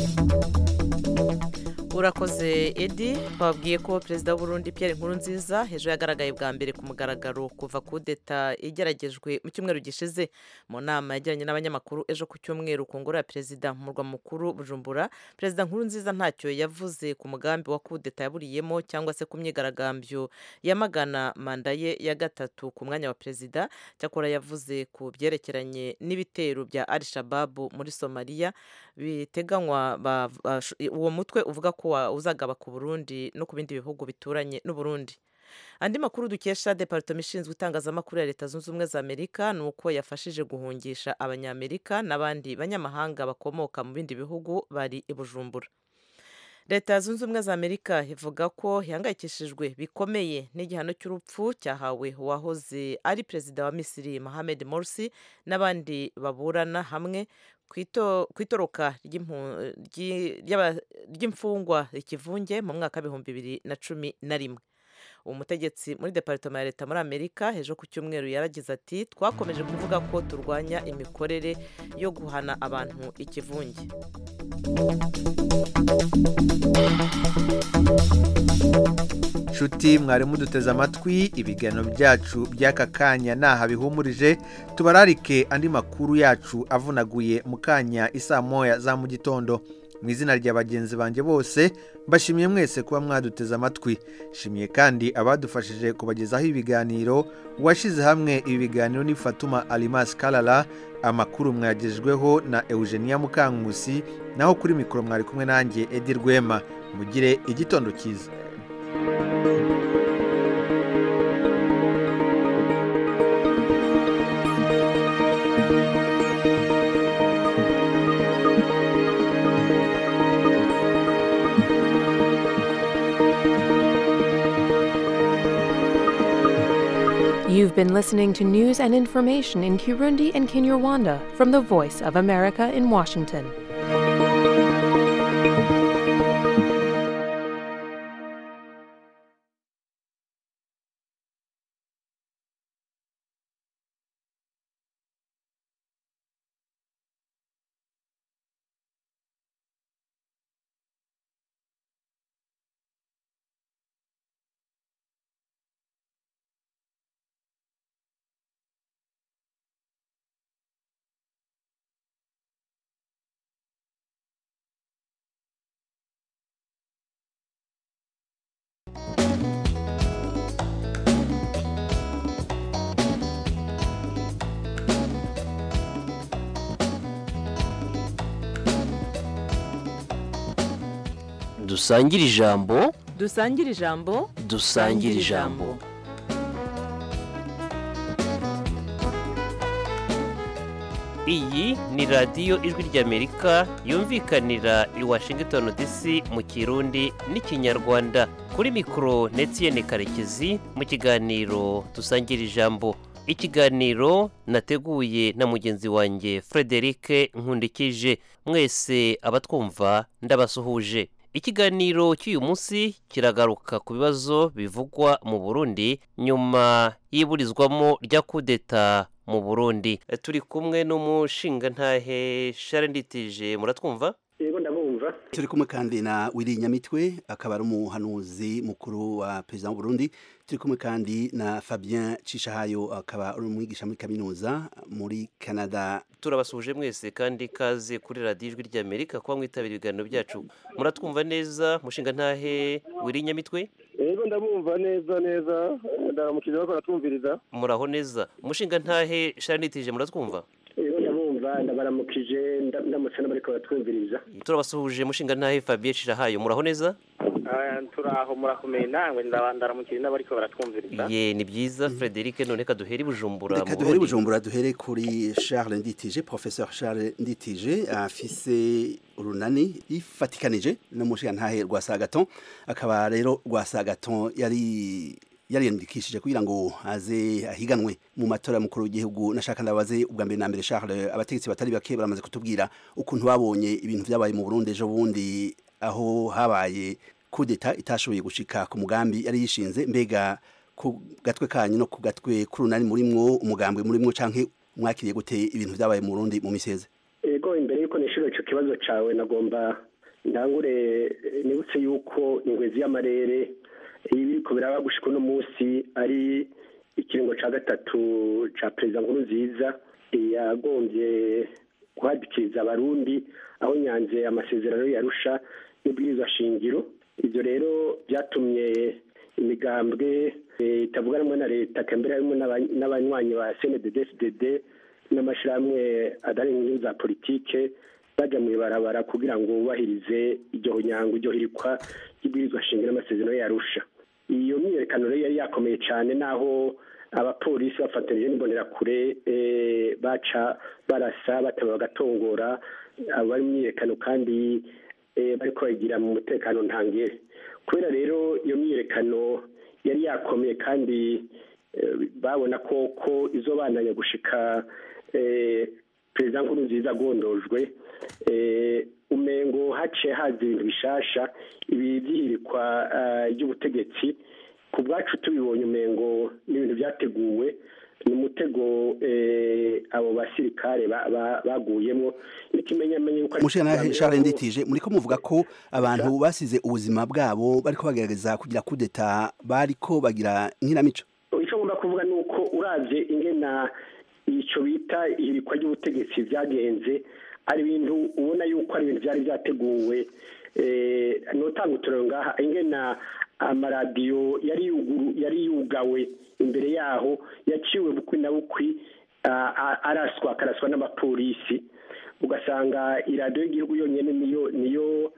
[SPEAKER 2] urakoze edi twabwiye ko perezida w'uburundi Pierre Nkurunziza hejuru yagaragaye bwa mbere ku mugaragaro kuva kudeta igeragejwe mu cyumweru gishize mu nama yagiranye n'abanyamakuru ejo ku cyumweru ku ngoro ya perezida mu murwa mukuru bujumbura perezida Nkurunziza ntacyo yavuze ku mugambi wa kudeta yaburiyemo cyangwa se ku myigaragambyo yamagana manda ye ya gatatu ku mwanya wa perezida cyakora yavuze ku byerekeranye n'ibitero bya al shababu muri somaliya biteganywa uwo mutwe uvuga ko uzagaba ku burundi no ku bindi bihugu bituranye n'uburundi andi makuru dukesha departoma ishinzwe itangazamakuru ya leta zunze ubumwe za amerika ni uko yafashije guhungisha abanyamerika n'abandi banyamahanga bakomoka mu bindi bihugu bari i bujumbura leta zunze ubumwe za amerika ivuga ko ihangayikishijwe bikomeye n'igihano cy'urupfu cyahawe uwahoze ari perezida wa misiri mohamed morsi n'abandi baburana hamwe ku itoroka ry'imfungwa ikivunge mu mwaka w'ibihumbi bibiri na cumi na rimwe umutegetsi muri departoma ya leta muri amerika ejo ku cyumweru yaragize ati twakomeje kuvuga ko turwanya imikorere yo guhana abantu ikivunge
[SPEAKER 1] nshuti mwarimu duteze amatwi ibiganiro byacu by'aka kanya ntaha bihumurije tubararike andi makuru yacu avunaguye mu kanya isaa moya za mu gitondo mu izina rya bagenzi banjye bose mbashimiye mwese kuba mwaduteze amatwi shimiye kandi abadufashije kubagezaho ibiganiro uwashyize hamwe ibi biganiro ni fatuma alimasi karara amakuru mwagejweho na eugenia mukankusi naho kuri mikoro mwari kumwe nanjye edi rwema mugire igitondo cyiza
[SPEAKER 9] You've been listening to news and information in Kirundi and Kinyarwanda from the Voice of America in Washington.
[SPEAKER 10] dusangire ijambo
[SPEAKER 2] dusangire ijambo
[SPEAKER 10] dusangire ijambo iyi ni radiyo ijwi ry'amerika yumvikanira i washington dc mu kirundi n'ikinyarwanda kuri mikoro netiyene karekezi mu kiganiro dusangira ijambo ikiganiro nateguye na mugenzi wanjye frederic nkundikije mwese abatwumva ndabasuhuje ikiganiro cy'uyu munsi kiragaruka ku bibazo bivugwa mu burundi nyuma y'iburizwamo rya kudeta mu burundi turi kumwe n'umushingantahe sharenditije muratwumva
[SPEAKER 5] yego ndabumva
[SPEAKER 11] turi kumwe kandi na wiri nyamitwe akaba ari umuhanuzi mukuru wa perezida w'uburundi turi kumwe kandi na fabien cishahayo akaba ari umwigisha muri kaminuza muri canada
[SPEAKER 10] turabasuhuje mwese kandi kaze kuri radiyo ijwi ry'amerika kuba mwitabira ibiganiro byacu muratwumva neza mushingantahe wiri nyamitwe
[SPEAKER 6] yego ndabumva neza neza ndaramukije bako natwumviriza
[SPEAKER 10] muraho neza umushingantahe sharenditije muratwumva
[SPEAKER 5] yego ndabumva ndabaramukije ndamutse n'abariko baratwumviriza
[SPEAKER 10] turabasuhuje mushingantahe fabien cishahayo muraho neza
[SPEAKER 12] turaho murakomeye nawe ndaramukije n'abariko baratwumviriza
[SPEAKER 10] ye ni byiza frederic none ka duhere i bujumbura
[SPEAKER 11] reka duhere bujumbura duhere kuri charles nditije professeur charles nditije afise urunani yifatikanije n'umushingantahe rwa sagaton akaba rero rwa sagaton yari yariyandikishije kugira ngo aze ahiganwe mu matora mukuru w'igihugu nashaka ndabaze ubwa mbere na mbere Charles abategetsi batari bake baramaze kutubwira ukuntu babonye ibintu byabaye mu Burundi ejo bundi aho habaye kudeta itashoboye gushika ku mugambi yari yishinze mbega ku gatwe kanyu no ku gatwe k'urunani murimwo umugambwe murimwo canke mwakiriye gute ibintu byabaye mu Burundi mu miseze
[SPEAKER 5] ego imbere yuko nishuro ico kibazo cawe nagomba ndangure nibutse yuko ingwezi y'amarere ibiriko biraba gushika uno munsi ari ikiringo ca gatatu ca perezida nkuru nziza yagombye guhadikiriza abarundi aho nyanze amasezerano yarusha n'ubwirizwa shingiro ivyo rero vyatumye imigambwe itavuga rumwe na leta kambere harimo n'abanywanyi ba cndd n'amashirahamwe adari inyungu za politike baja mw'ibarabara kugira ngo bubahirize iryo nyango iryo hirikwa ry'ibwirizwa shingiro n'amasezerano yarusha iyo myiyerekano rero yari yakomeye cyane naho abapolisi bafatanije n'imbonerakure baca barasa bataba bagatongora abari mu myiyerekano kandi bariko bayigira mu mutekano ntangere kubera rero iyo myiyerekano yari yakomeye kandi babona ko ko izo bandanya gushika perezida nkuru nziza agondojwe umengo haciye haza ibintu bishasha ibi byihirikwa ry'ubutegetsi ku bwacu tubibonye umengo n'ibintu byateguwe ni umutego abo basirikare baguyemo n'ikimenyamenye yuko
[SPEAKER 11] mushana Charles Nditije muriko muvuga ko abantu basize ubuzima bwabo bariko bagerageza kugira kudeta bariko bagira nk'inamico
[SPEAKER 5] icyo ngomba kuvuga ni uko uravye ingena ico bita ihirikwa ry'ubutegetsi vyagenze ari ibintu ubona yuko ari ibintu byari byateguwe notanga uturero ngaha ingena amaradiyo yari yugawe imbere yaho yaciwe bukwi na bukwi araswa akaraswa n'abapolisi ugasanga iradiyo y'igihugu yonyine niyo niyo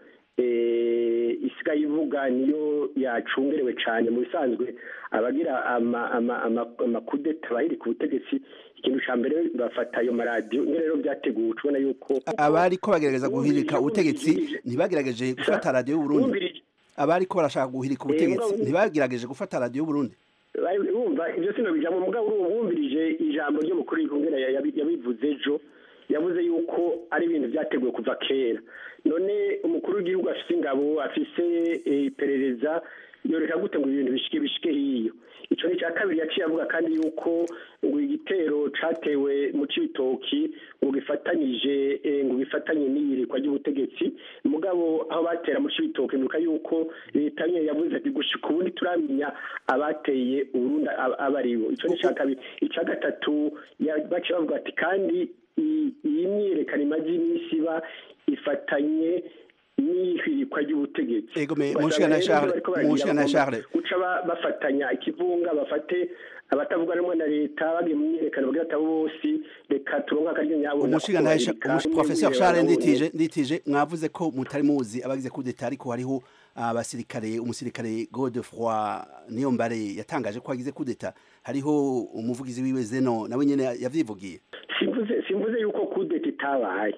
[SPEAKER 5] isigaye ivuga niyo yacungerewe cyane mu bisanzwe abagira amakudeta bahiri ku butegetsi ikintu cya mbere bafata ayo maradiyo niyo rero byateguwe tubona yuko
[SPEAKER 11] abari ko bagerageza guhirika ubutegetsi ntibagerageje gufata radiyo y'uburundi abari ko barashaka guhirika ubutegetsi ntibagerageje gufata radiyo y'uburundi
[SPEAKER 5] bumva ibyo sino bijambo mugabo wumvirije ijambo ry'umukuru w'igihugu yabivuze ejo yavuze yuko ari ibintu byateguwe kuva kera none umukuru w'igihugu afise ingabo afise iperereza yoreka gute ngo ibintu bishike bishike hiyo ico ni cya kabiri yaciye avuga kandi yuko ngo igitero catewe mu cibitoki ngo gifatanyije ngo gifatanye n'iyirikwa ry'ubutegetsi mugabo aho batera mu cibitoki nuka yuko leta nyene yavuze ati gushika ubundi turamenya abateye uburundi abaribo ico ni cya kabiri ica gatatu baciye bavuga ati kandi iyi myiyerekano imaze iminsi iba ifatanye n'ihirikwa
[SPEAKER 13] ihirikwa ry'ubutegetsi
[SPEAKER 11] Ego me
[SPEAKER 13] Ugasanga
[SPEAKER 11] mushikana
[SPEAKER 13] rero
[SPEAKER 11] Charles
[SPEAKER 13] bariko baragira
[SPEAKER 11] mushikana
[SPEAKER 13] bagomba
[SPEAKER 11] Charles
[SPEAKER 13] guca ba- bafatanya ikivunga bafate abatavuga rumwe na leta bagiye mu myiyerekano bagira ati abo bose reka turonke akaryo nyabo
[SPEAKER 11] umushiga ntahe professeur Charles nditije nditije mwavuze ko mutari muzi abagize coup d'etat ariko hariho abasirikare umusirikare Godefroy Niyombare yatangaje ko agize coup d'etat hariho umuvugizi wiwe Zeno nawe nyene yavyivugiye
[SPEAKER 13] simvuze simvuze yuko kudeta itabaye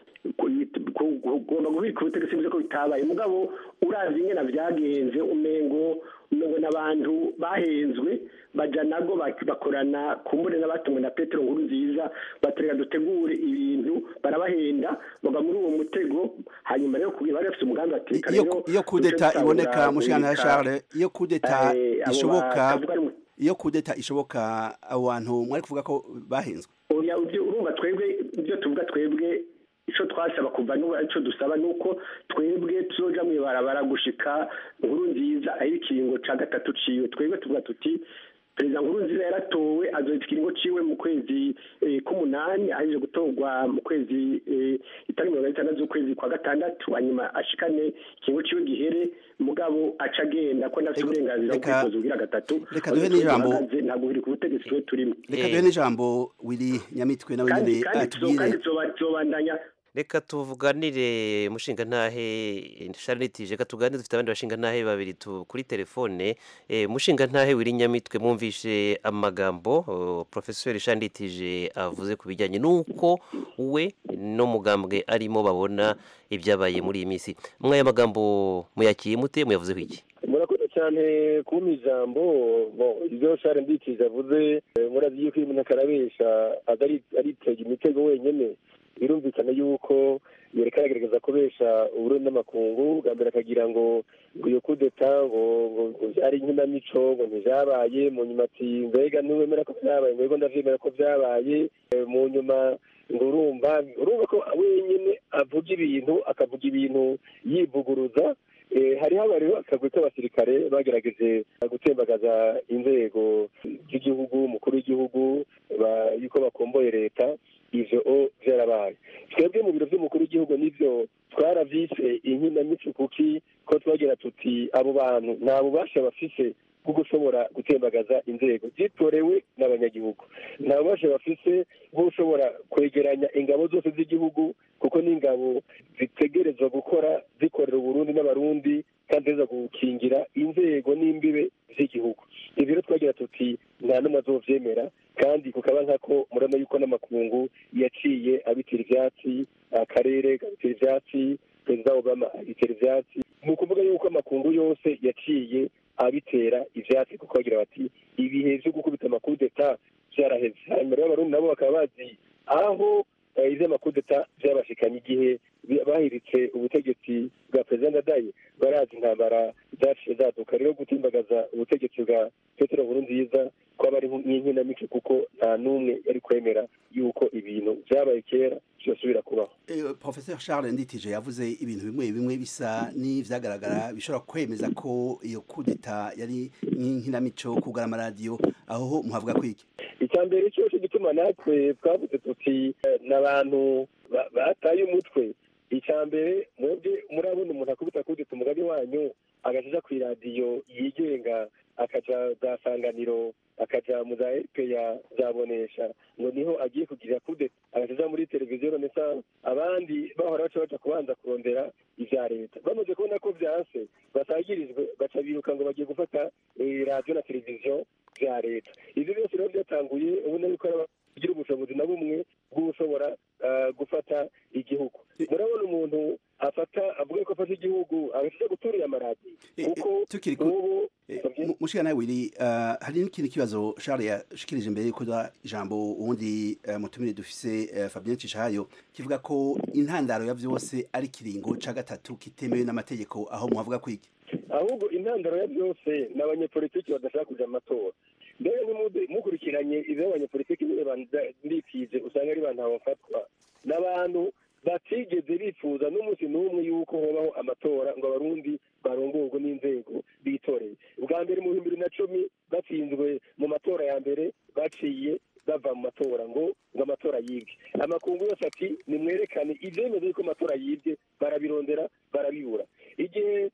[SPEAKER 13] ugomba kubika ubutegetsi bivuze ko bitabaye mugabo uravye ingena vyagenze umengo umengo n'abantu bahenzwe baja nago bak- bakorana kumbure n'abatumwe na petero nkuru nziza batereka dutegure ibintu barabahenda baga muri uwo mutego hanyuma rero kugira bari bafise umugambi batekana
[SPEAKER 11] iyo iyo coup d'etat iboneka mushika ntahe Charles iyo coup d'etat ishoboka iyo coup d'etat ishoboka abo bantu mwari kuvuga ko bahenzwe
[SPEAKER 13] oya ibyo urumva twebwe ibyo tuvuga twebwe icyo twasaba kuva n'ubu icyo dusaba ni uko twebwe tuzoja mu ibarabara gushika nkuru nziza aho ikiringo ca gatatu ciwe twebwe tuvuga tuti perezida nkuru nziza yaratowe azohita ikiringo ciwe mu kwezi eh, k'umunani ahejeje gutorwa mu kwezi eh, itariki mirongo itandatu z'ukwezi kwa gatandatu hanyuma ashikane ikiringo ciwe gihere mugabo aca agenda ko ndafite uburenganzira bwo
[SPEAKER 11] reka-
[SPEAKER 13] kwitoza ugira gatatu
[SPEAKER 11] reka duhe n'ijambo.
[SPEAKER 13] ntabwo biri ku butegetsi twe turimo
[SPEAKER 11] reka duhe n'ijambo Willy Nyamitwe nawe
[SPEAKER 13] kandi
[SPEAKER 11] nyene
[SPEAKER 13] kandi tuzo- kandi
[SPEAKER 11] atubwire
[SPEAKER 13] tuzoba- tuzobandanya
[SPEAKER 10] reka tuvuganire mushinga ntahe sharanitije reka tuganire dufite abandi bashinga ntahe babiri tu- kuri telefone Eh, mushinga ntahe wiri nyamitwe mwumvishe amagambo oh, professeur shanditije avuze ku bijyanye n'uko we no mugambwe arimo babona ibyabaye muri iyi minsi mwaya magambo muyakiye mute muyavuzeho iki
[SPEAKER 6] murakoze cyane kumpa ijambo bon ibyo share mbikije avuze eh, murazi yuko iyo umuntu akarabesha atari aritega imitego wenyine birumvikana yuko yereka aragerageza kubesha uburundi n'amakungu bwa mbere akagira ngo ngo iyo kudeta ngo ngo ngo byari inkinamico ngo ntibyabaye mu nyuma ati mbega ntiwemera ko byabaye ngo yego ndavyemera ko byabaye Eh, mu nyuma ngo urumva urumva ko wenyine avuga ibintu akavuga ibintu yivuguruza Eh, hariho abariho akagwi k'abasirikare bagerageje gutembagaza inzego z'igihugu umukuru w'igihugu ba- yuko bakomboye leta ivyo o vyarabaye twebwe mu biro vy'umukuru w'igihugu nivyo twaravyise inkinamico kuki ko twagira tuti abo bantu nta bubasha bafise bwo gushobora gutembagaza inzego zitorewe n'abanyagihugu nta bubasha bafise bwo gushobora kwegeranya ingabo zose z'igihugu kuko n'ingabo zitegerezwa gukora zikorera uburundi n'abarundi kandi ziza gukingira inzego n'imbibe z'igihugu ibyo rero twagira tuti nta n'umwe azovyemera kandi kukaba nkako murabona yuko n'amakungu yaciye abitira ivyatsi akarere kabitira ivyatsi perezida obama abitera ivyatsi ni ukuvuga yuko amakungu yose yaciye abitera ivyatsi kuko bagira bati ibihe vyo gukubita amakudeta vyaraheze hanyuma rero abarundi nabo bakaba bazi aho eh, ivy'amakudeta vyabashikanye igihe bi- bahiritse ubutegetsi bwa perezida ndadaye barazi intambara zaciye zaduka rero gutimbagaza ubutegetsi bwa petero nkurunziza kwaba ari nk'inkinamico kuko nta n'umwe yari kwemera yuko ibintu vyabaye kera vyosubira kubaho
[SPEAKER 11] Eh, Professeur Charles Nditije yavuze ibintu bimwe bimwe bisa n'ivyagaragara bishobora kwemeza ko iyo coup d'etat yari nk'inkinamico kugara amaradiyo aho muhavuga kwiki
[SPEAKER 6] icya mbere cyo cyo gituma natwe twavuze tuti eh, n'abantu ba- bataye umutwe icya mbere mwebwe murabona umuntu akubita kudeta umugabi wanyu agaja ku iradiyo yigenga akaja za sanganiro akaja mu za rpa zabonesha ngo niho agiye kugirira kudeta agaja muri televiziyo renaissance abandi bahora baca baja kubanza kurondera ivya leta bamaze kubona ko vyanse basagirijwe baca biruka ngo bagiye gufata eh, radiyo na televiziyo vya leta ivyo byose rero byatanguye ubona yuko ari kugira ubushobozi na bumwe bw'ushobora uh, gufata igihugu murabona umuntu afata avuga ko afata igihugu agashaka guturira amaradiyo kuko
[SPEAKER 11] tukiri ku
[SPEAKER 6] ubu
[SPEAKER 11] Mu- mushika nawe wiri uh, hari n'ikindi kibazo Charles yashikirije imbere yuko da ijambo ubundi uh, mutumire dufise uh, Fabien Cishayo kivuga ko intandaro ya vyose ari kiringo ca gatatu kitemewe n'amategeko aho muhavuga kwiki
[SPEAKER 6] ahubwo intandaro ya byose ni abanyepolitiki badashaka kuja mu matora mbere nimude mukurikiranye ivyo abanyepolitiki nyine bandikije usanga ari bantu bafatwa n'abantu batigeze bifuza n'umunsi n'umwe yuko hobaho amatora ngo abarundi barongorwe n'inzego bitoreye ubwa mbere mu bihumbi bibiri na cumi batsinzwe mu matora ya mbere baciye bava mu matora ngo ngo amatora yibwe amakungu yose ati nimwerekane ivyemeza yuko amatora yibwe barabirondera barabibura igihe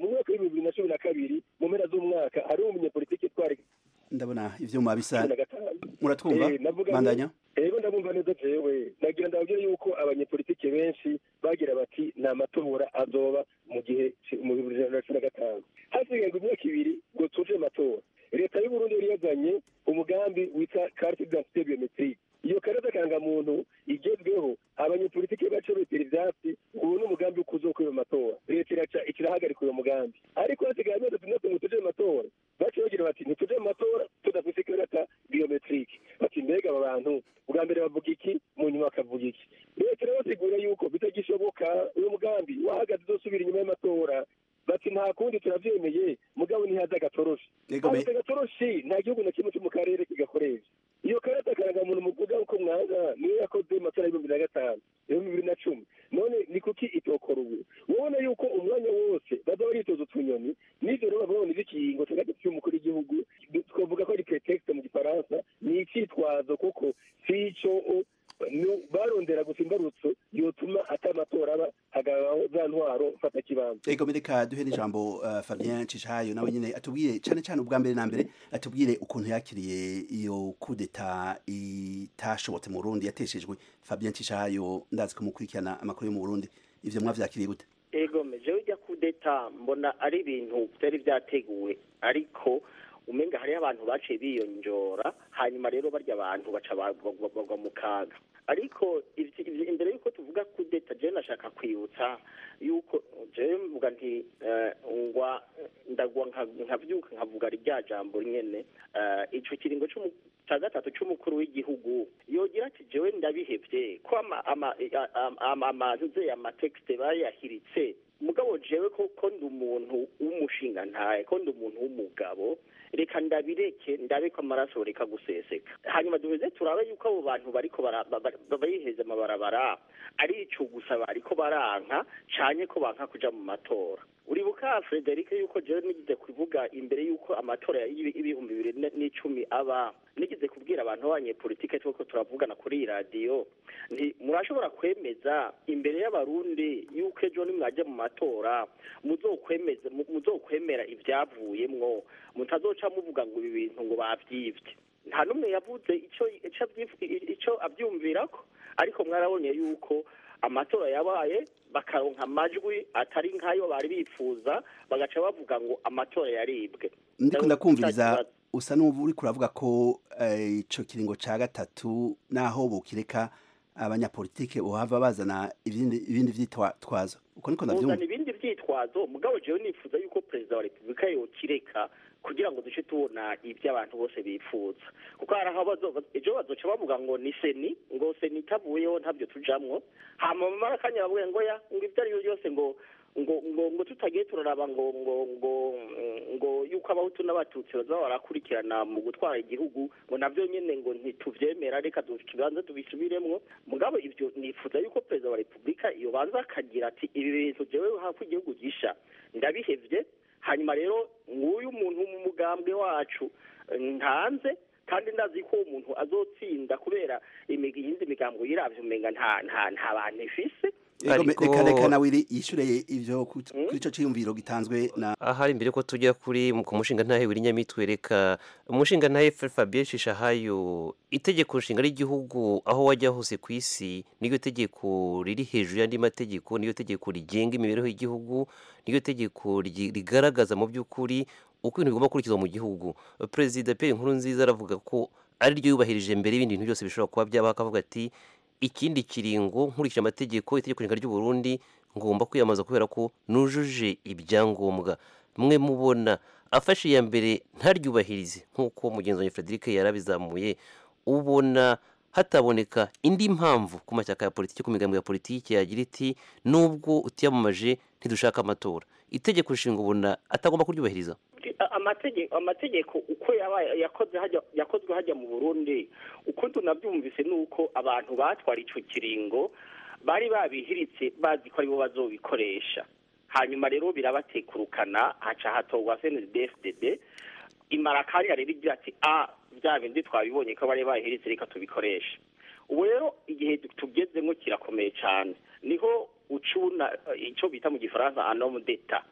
[SPEAKER 6] mu mwaka w'ibihumbi bibiri na cumi na kabiri mu mpera z'umwaka hariho umunyepolitiki twari
[SPEAKER 11] ndabona ivyuma bisa
[SPEAKER 6] cumi na gatanu
[SPEAKER 11] muratwumva
[SPEAKER 6] Eh, navuga
[SPEAKER 11] bandanya
[SPEAKER 6] ego ndabumva neza jewe nagira ndababwire yuko abanyepolitike benshi bagira bati ni amatora azoba mu gihe ci- mu bihumbi bibiri na cumi na gatanu hasigaye ngo imyaka ibiri ngo tuje amatora leta y'uburundi yari yazanye umugambi witwa carte d'identité biometrique iyo karata karangamuntu igezweho abanyepolitike baca bitera ivyatsi ubu ni umugambi wo kuzokwira amatora leta iraca ikirahagarika uyo mugambi ariko hasigaye amezi atandatu ngo tuje mu matora baca bagira bati ntituje mu matora tudafise ikarata biometrique bati mbega aba bantu bwa mbere bavuga iki mu nyuma bakavuga iki leta irabasigura yuko bitagishoboka uyu mugambi wahagaze uzosubira inyuma y'amatora bati nta kundi turavyemeye mugabo ntihaza agatoroshi
[SPEAKER 11] Yego, me-
[SPEAKER 6] Hageze agatoroshi nta gihugu na kimwe cyo mu karere kigakoresha iyo karata karangamuntu muvuga uko mwanga niyo yakoze mu matora y'ibihumbi bibiri na gatanu ibihumbi bibiri na cumi none ni kuki itokora ubu ubona yuko umwanya wose baza baritoza utunyoni n'ivyo rero bavuga ngo ni ikiringo cya gatatu cy'umukuru w'igihugu twavuga ko ari pretext mu gifaransa ni icitwazo kuko si ico nu- barondera gusa imbarutso yotuma ata amatora aba hagabaho za ntwaro fata kibanza
[SPEAKER 11] ego mereka duhe n'ijambo uh, Fabien Cishayo nawe nyene atubwire cane cane ubwa mbere na mbere atubwire ukuntu yakiriye iyo kudeta itashobotse mu Burundi yateshejwe Fabien Cishayo ndazi ko mukurikirana amakuru yo mu Burundi ivyo mwavyakiriye gute
[SPEAKER 12] ego jewe ujya kudeta mbona ari ibintu byari byateguwe ariko umenga hariho abantu baciye biyonjora hanyuma rero barya abantu baca bagwa bagwa mu kaga ariko ivy- ivy- imbere y'uko tuvuga kudeta jewe nashaka kwibutsa yuko jewe mvuga nti eh, ngwa ndagwa nka- nkavyuka nkavuga rya jambo nyene eh, ico kiringo c'umu- ca gatatu c'umukuru w'igihugu yogira ati jewe ndabihevye ko ama- ama- ama- ama- amaze amatekste bayahiritse mugabo jewe ko ko ndi umuntu w'umushinga ntaye ko ndi umuntu w'umugabo reka ndabireke ndabe ko amaraso reka guseseka hanyuma duheze turabe yuko abo bantu bariko bara- ba- ba- bayiheze amabarabara ari ico gusa bariko baranka canye ko banka kuja mu matora uribuka Frederic yuko jewe nigize kuvuga imbere yuko amatora y'ibi- y'ibihumbi bibiri ne- n'icumi aba nigize kubwira abantu b'abanyepolitike tweko turavugana kuri iyi radiyo nti murashobora kwemeza imbere y'abarundi yuko ejo nimwajya mu matora muzokwemeza mu- muzokwemera ivyavuyemwo mutazoca muvuga ngo ibi bintu ngo bavyivye nta n'umwe yavuze ico ico avyif- ico avyumvirako ariko mwarabonye yuko amatora yabaye bakaronka amajwi atari nk'ayo bari bifuza bagaca bavuga ngo amatora yaribwe
[SPEAKER 11] ndiko ndakumviriza usa n'ubu uri kuravuga ko eh, ico kiringo ca gatatu naho bukireka abanyapolitike bohava bazana ibindi ibindi vyitwazo uko niko ndavyumva
[SPEAKER 12] uzana ibindi vyitwazo mugabo jewe nifuza yuko perezida wa repubulika yokireka kugira ngo duce tubona ibyo abantu bose bifuza kuko hari aho bazo- ejo bazoca bavuga ngo ni seni ngo seni itavuyeho ntabyo tujamwo hama mu marakanya bavuga ngo ya ngo ibyo ari byo byose ngo ngo ngo ngo tutagiye turaraba ngo ngo ngo ngo yuko abahutu n'abatutsi bazaba barakurikirana mu gutwara igihugu ngo navyo nyene ngo ntituvyemera reka tubanze tubisubiremwo mugabo ivyo nifuza yuko perezida wa repubulika yobanza akagira ati ibi bintu jewe hafi igihugu gisha ndabihevye hanyuma rero nguyu muntu mu mugambwe wacu eh, ntanze kandi ndazi ko uwo muntu azotsinda kubera imig- iyindi migambo yiravye umenga nta nta nta bantu ifise
[SPEAKER 11] Ego, me-
[SPEAKER 10] Ariko-
[SPEAKER 11] reka reka nawe yishure ivyo ku- kuri ico ciyumviro gitanzwe na
[SPEAKER 10] ahari imbere ko tujya kuri ku mushinga ntahe w'inyamitwe reka umushinga ntahe Fabien Shishahayo itegeko nshinga ry'igihugu aho wajya hose ku isi niyo tegeko riri hejuru y'andi mategeko niyo tegeko rigenga imibereho y'igihugu niyo tegeko ryi- rigaragaza mu by'ukuri uko ibintu bigomba gukurikizwa mu gihugu perezida Pierre Nkurunziza aravuga ko ari ryo yubahirije mbere y'ibindi bintu byose bishobora kuba byabaho akavuga ati ikindi kiringo nkurikije amategeko itegeko nshinga ry'u Burundi ngomba kwiyamamaza kubera ko nujuje ibyangombwa mwe mubona afashe iya mbere ntaryubahirize nk'uko mugenzi wanjye Frederic yarabizamuye ubona hataboneka indi mpamvu ku mashyaka ya politiki ku migambi ya politiki yagira iti nubwo utiyamamaje ntidushaka amatora itegeko nshinga ubona atagomba kuryubahiriza
[SPEAKER 12] amategeko amategeko uko yabaye yakoze hajya yakozwe hajya mu Burundi uko tunabyumvise nuko abantu batwara ico kiringo bari babihiritse bazi ko aribo bazobikoresha hanyuma rero birabatekurukana haca hatorwa CNDD-FDD imara akanya rero igira ati a bya bindi twabibonye ko bari bahiritse reka tubikoreshe ubu rero igihe tugezemo kirakomeye cyane niho ucuna icyo bita mu gifaransa anom d'etat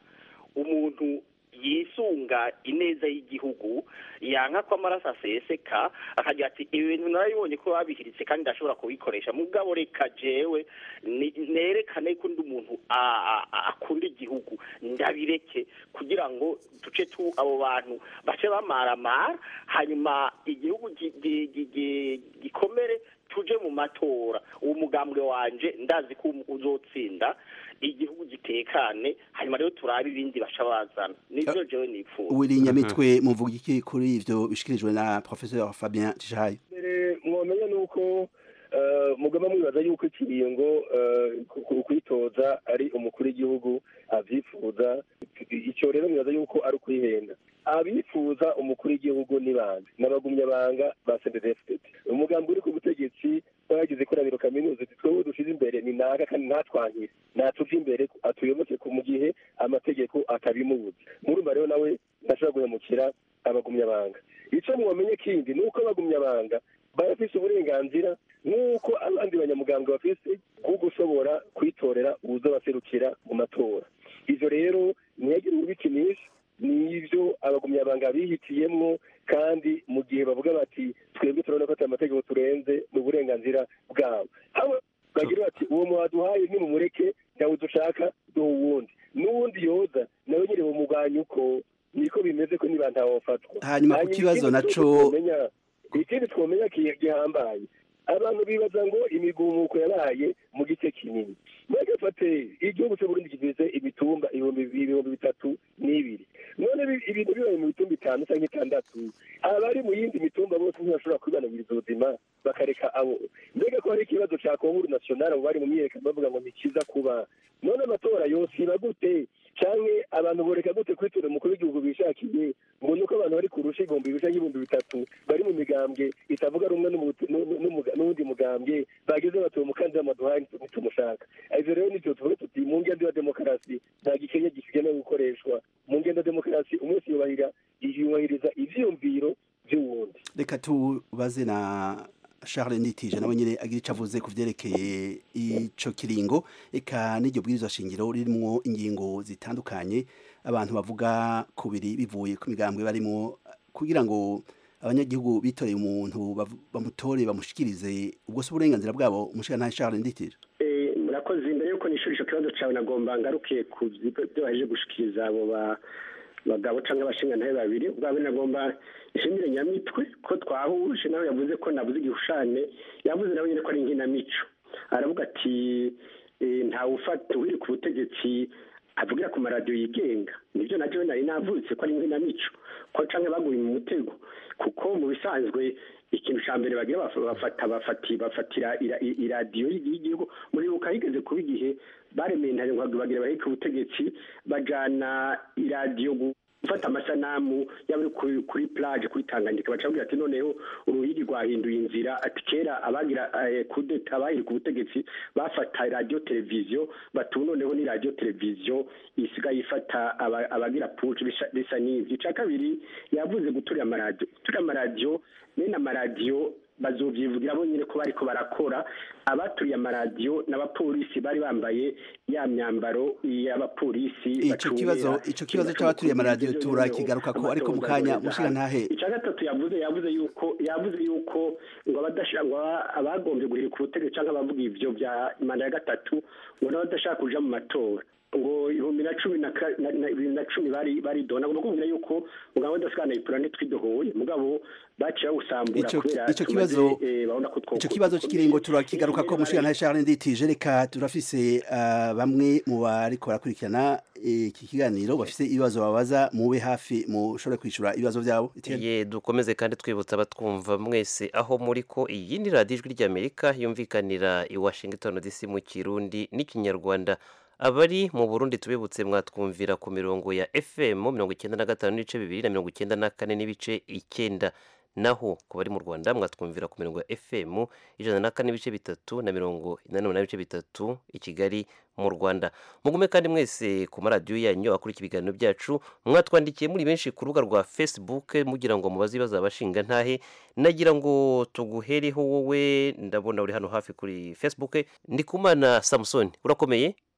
[SPEAKER 12] umuntu yisunga ineza y'igihugu yanka ko amaraso aseseka akagira ati ibi bintu narabibonye ko babihiritse kandi ndashobora kubikoresha mugabo reka jewe ni- nerekane ko undi umuntu a- a- a- akunda igihugu ndabireke kugira ngo duce tu abo bantu bace bamaramara hanyuma igihugu gi- gi- gi- gi- gikomere tuje mu matora uwo mugambwe wanje ndazi ko uzotsinda igihugu gitekane hanyuma rero turabe ibindi baca bazana nivyo jewe nipfuza
[SPEAKER 11] wirinyamitwe muvuga iki kuri ivyo bishikirijwe na professeur Fabien Tishayo
[SPEAKER 6] mbere mwomenya nuko eh, mugomba mwibaza yuko ikiringo eh, ku- ku- kwitoza ari umukuru w'igihugu avyifuza icyo rero mwibaza yuko ari ukwihenda abifuza umukuru w'igihugu ni bande n'abagumyabanga ba sendedefitete umugambi uri ku butegetsi twagize koraniro kaminuza ati twebwe dushize imbere ni naga kandi ntatwangire natuve imbere atuyoboke ku mu gihe amategeko atabimubuza murumva rero nawe ntashobora guhemukira abagumyabanga icyo mwamenye kindi ni uko abagumyabanga barafise uburenganzira nk'uko abandi banyamugambwe bafise bwo gushobora kwitorera uwuzobaserukira mu matora ivyo rero ntiyagire ubikinisha nivyo abagumyabanga bihitiyemwo kandi mu gihe bavuga bati twebwe turabona ko ata amategeko turenze mu burenganzira bwabo haba bagira bati uwo mwaduhaye nimumureke ntawe dushaka duha uwundi n'uwundi yoza nawe nyine bumugwanya uko niko bimeze ko niba ntawofatwa
[SPEAKER 11] Hanyuma ku kibazo
[SPEAKER 6] ikindi
[SPEAKER 11] naco-
[SPEAKER 6] twomenya- ikindi twomenya ki- gihambaye abantu bibaza ngo imigumuko yabaye mu gice kinini bagafate igihugu cyo Burundi kigize imitumba ibihumbi ibihumbi bitatu n'ibiri none ibi- ibintu bibaye mu mitumba itanu cyangwa itandatu abari mu yindi mitumba bose ntibashobora kwibanagiriza ubuzima bakareka abo mbega ko hari ikibazo cya konguru nationale abo bari mu myiyerekano bavuga ngo ni kiza kuba none amatora yose iba gute canke abantu boreka gute kwitura umukuru w'igihugu bishakiye ngo nuko abantu bari kurusha ibihumbi bisa nk'ibihumbi bitatu bari mu migambwe itavuga rumwe n'umu- n'u- n'umuga- n'uwundi mugambwe bageze batuye umukandida maduhaye ntitumushaka ivyo rero nivyo tuvuga tuti mu ngendo ya demokarasi nta gikenya gigenewe gukoreshwa mu ngendo ya demokarasi umunsi yubahira yubahiriza ivyiyumviro vy'uwundi
[SPEAKER 11] reka tubaze na Charles Nitije nawe nyine agira icyo avuze ku byerekeye ico kiringo eka n'iryo bwirizwa shingiro ririmwo ingingo zitandukanye abantu bavuga kubiri bivuye ku migambwe barimo kugira ngo abanyagihugu bitoreye umuntu bav- bamutore bamushikirize ubwo se uburenganzira bwabo umushikirantahe Charles Nditije
[SPEAKER 13] Eh, murakoze imbere yuko nishura ico kibazo cawe nagomba ngaruke ku byo baje gushikiriza abo ba bagabo canke abashingantahe babiri ubwawe nagomba ishimire nyamitwe ko twahuje nawe yavuze ko navuze igihushane yavuze nawe nyene ko ari inkinamico aravuga ati eh, ntawe ufata uhiri ku butegetsi avugira ku maradiyo yigenga nibyo na jewe nari navutse ko ari inkinamico ko canke baguye mu mutego kuko mu bisanzwe ikintu ca mbere bagira baf- bafata bafati bafatira ira- i- iradiyo y'igihugu muri buka higeze kuba igihe baremeye intare ngo bagira baheke ubutegetsi bajana iradiyo gu- gufata amasanamu yaba ari kuri, kuri plage kuri tanganyika baca bagira ati noneho uruhigi rwahinduye inzira ati kera abagira eh, kudeta bahiri ku butegetsi bafata radiyo televiziyo batu noneho ni radiyo televiziyo isigaye ifata aba- abagira puci bisa- bisa n'ivyo ica kabiri yavuze guturira amaradiyo guturira amaradiyo bene amaradiyo bazovyivugira bo nyine ko bariko barakora abaturiye amaradiyo n'abapolisi bari bambaye ya myambaro y'abapolisi
[SPEAKER 11] ico
[SPEAKER 13] bacungera
[SPEAKER 11] kibazo ico kibazo c'abaturiye amaradiyo turakigaruka ko ariko mu kanya umushikirantahe
[SPEAKER 13] icya gatatu yavuze yavuze yuko yavuze yuko ngo abadashaka ngo aba- abagombye guhirika ubutegetsi cyangwa abavuga ivyo bya manda ya gatatu ngo n'abadashaka kuja mu matora ngo ibihumbi na cumi na ka- na- na- bibiri na cumi bari baridona ngo bakubwira yuko mugabo udasikana ipura ntitwidohoye mugabo baciye bawusambura
[SPEAKER 11] Ico-
[SPEAKER 13] kubera
[SPEAKER 11] ico
[SPEAKER 13] tumaze,
[SPEAKER 11] kibazo-
[SPEAKER 13] eh, babona ko two-
[SPEAKER 11] ico kibazo cy'ikiringo turakigaruka ko umushikirantahe Charles Nditije reka turafise ah, bamwe mu bariko barakurikirana iki kiganiro bafise ibibazo babaza mube hafi mushobore kwishura ibibazo vyabo Etienne?
[SPEAKER 10] ye dukomeze kandi twibutsa abatwumva mwese aho muri ko iyi ni radiyo ijwi ry'amerika yumvikanira i washington dc mu kirundi n'ikinyarwanda abari mu burundi tubibutse mwatwumvira ku mirongo ya fm mirongo icyenda na gatanu n'ibice bibiri na mirongo icyenda na kane n'ibice icyenda naho ku bari mu rwanda mwatwumvira ku mirongo ya fm ijana na kane n'ibice bitatu na mirongo inani n'umunani n'ibice bitatu i kigali mu rwanda mugume kandi mwese ku maradiyo yanyu akurikira ibiganiro byacu mwatwandikiye muri benshi ku rubuga rwa facebook mugira ngo mubaze ibibazo abashinga ntahe nagira ngo tuguhereho wowe ndabona uri hano hafi kuri facebook ndikumana samusoni urakomeye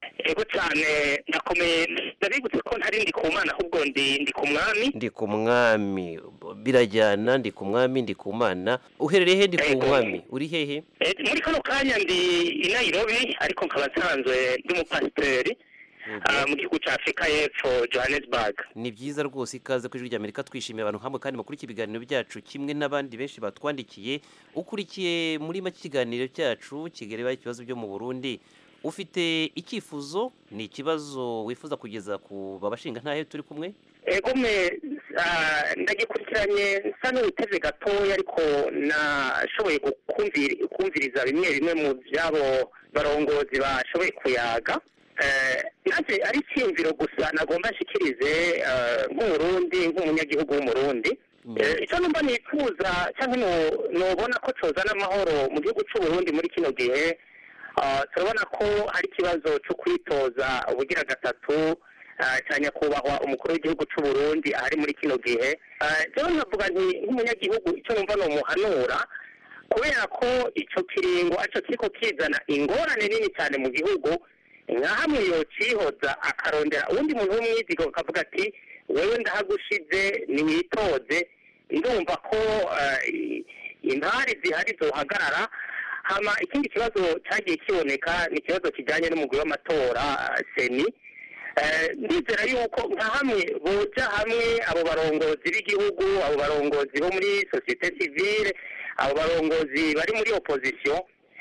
[SPEAKER 14] ego cyane ndakomeye ndabibutse ko ntari ndi ku mana ahubwo ndi ndi ku mwami
[SPEAKER 10] ndi ku mwami birajyana ndi ku mwami ndi ku mana uherereye he ndi ku mwami uri hehe
[SPEAKER 14] Eh, muri kano kanya ndi i nairobi ariko nkaba nsanzwe ndi umupasiteri ah, mu gihugu cya afurika y'epfo johannesburg
[SPEAKER 10] ni byiza rwose ikaze ku ijwi ry'amerika twishimiye abantu hamwe kandi bakurikiye ibiganiro byacu kimwe n'abandi benshi batwandikiye ukurikiye muri make ikiganiro cyacu kigareba ikibazo byo mu burundi ufite icyifuzo ni ikibazo wifuza kugeza ku babashinga ntahe turi kumwe
[SPEAKER 14] ego me ah, ndagikurikiranye nsa n'uwiteze gatoya ariko nashoboye gukumviri- kumviriza bimwe bimwe mu by'abo barongozi bashoboye kuyaga Eh, nanjye ari icyiyumviro gusa nagomba nshikirize eh, nk'umurundi nk'umunyagihugu w'umurundi Eh, icyo numva nifuza cyangwa no- nobona ko cozana amahoro mu gihugu cy'uburundi muri kino gihe ah, turabona ko hari ikibazo cyo kwitoza ubugira gatatu ah, cya nyakubahwa umukuru w'igihugu cy'uburundi ahari muri kino gihe Ah, jewe nkavuga nti nk'umunyagihugu icyo numva nomuhanura kubera ko icyo kiringo aricyo kiriko kizana ingorane nini cyane mu gihugu nka hamwe yocihoza akarondera uwundi muntu w'umwizigo akavuga ati wewe ndahagushize niwitoze ndumva ko eh, i- intari zihari zohagarara hama ikindi kibazo cyagiye kiboneka ni ikibazo kijyanye n'umugwi w'amatora eh, seni Eh, ndizera yuko nka hamwe boja hamwe abo barongozi b'igihugu abo barongozi bo muri sosiyete sivile abo barongozi bari muri opozisiyo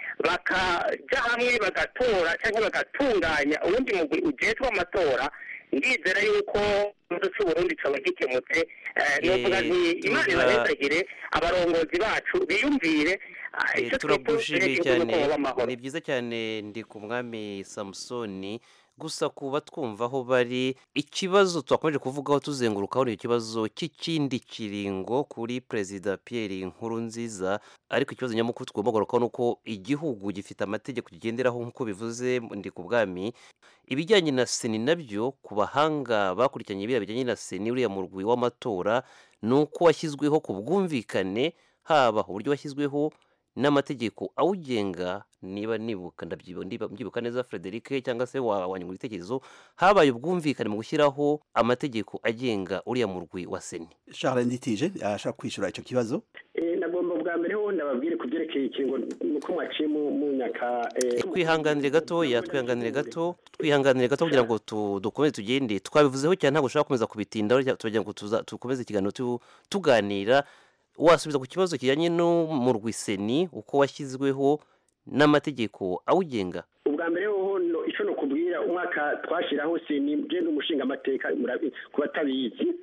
[SPEAKER 14] bakaja hamwe bagatora cyangwa bagatunganya uwundi mugwi ujejwe amatora ndizera yuko ikibazo cy'uburundi coba gikemutse Eh, novuga nti imana
[SPEAKER 10] tura-
[SPEAKER 14] ibahezagire abarongozi bacu biyumvire ah,
[SPEAKER 10] Eh,
[SPEAKER 14] icyo
[SPEAKER 10] turagushimiye
[SPEAKER 14] twifuje
[SPEAKER 10] cyane
[SPEAKER 14] igihugu ko baba amahoro
[SPEAKER 10] ni byiza cyane ndi ku mwami samusoni gusa kuba twumva aho bari ikibazo twakomeje kuvugaho tuzengurukaho ni ikibazo cy'ikindi kiringo kuri perezida Pierre Nkurunziza ariko ikibazo nyamukuru tugomba kugarukaho ni uko igihugu gifite amategeko kigenderaho nk'uko bivuze ndi ku bwami ibijyanye na seni nabyo ku bahanga bakurikiranye biriya bijyanye na seni uriya murwi w'amatora ni uko washyizweho ku bwumvikane haba uburyo washyizweho n'amategeko awugenga niba nibuka ndabyibuka ndiba- mbyibuka neza Frederic cyangwa se wa wanyungura ibitekerezo habaye ubwumvikane mu gushyiraho amategeko agenga uriya murwi wa seni
[SPEAKER 11] Charles Nditije ashaka kwishura ico kibazo
[SPEAKER 13] Eh, nagomba bwa mbere ho ndababwire ku byerekeye ikingo nuko mwaciye mu mu nyaka eh,
[SPEAKER 10] twihanganire gatoya twihanganire gato twihanganire gato kugira ngo tu- dukomeze tugende twabivuzeho cyane ntabwo ushobora gukomeza kubitindaho rya- turagira ngo tuza- dukomeze ikiganiro tu- tuganira wasubiza ku kibazo kijyanye n'umurwi seni uko washyizweho n'amategeko awugenga
[SPEAKER 13] ubwa mbere hoho no- ico no kubwira umwaka twashiraho seni je n'umushinga amateka ku batabizi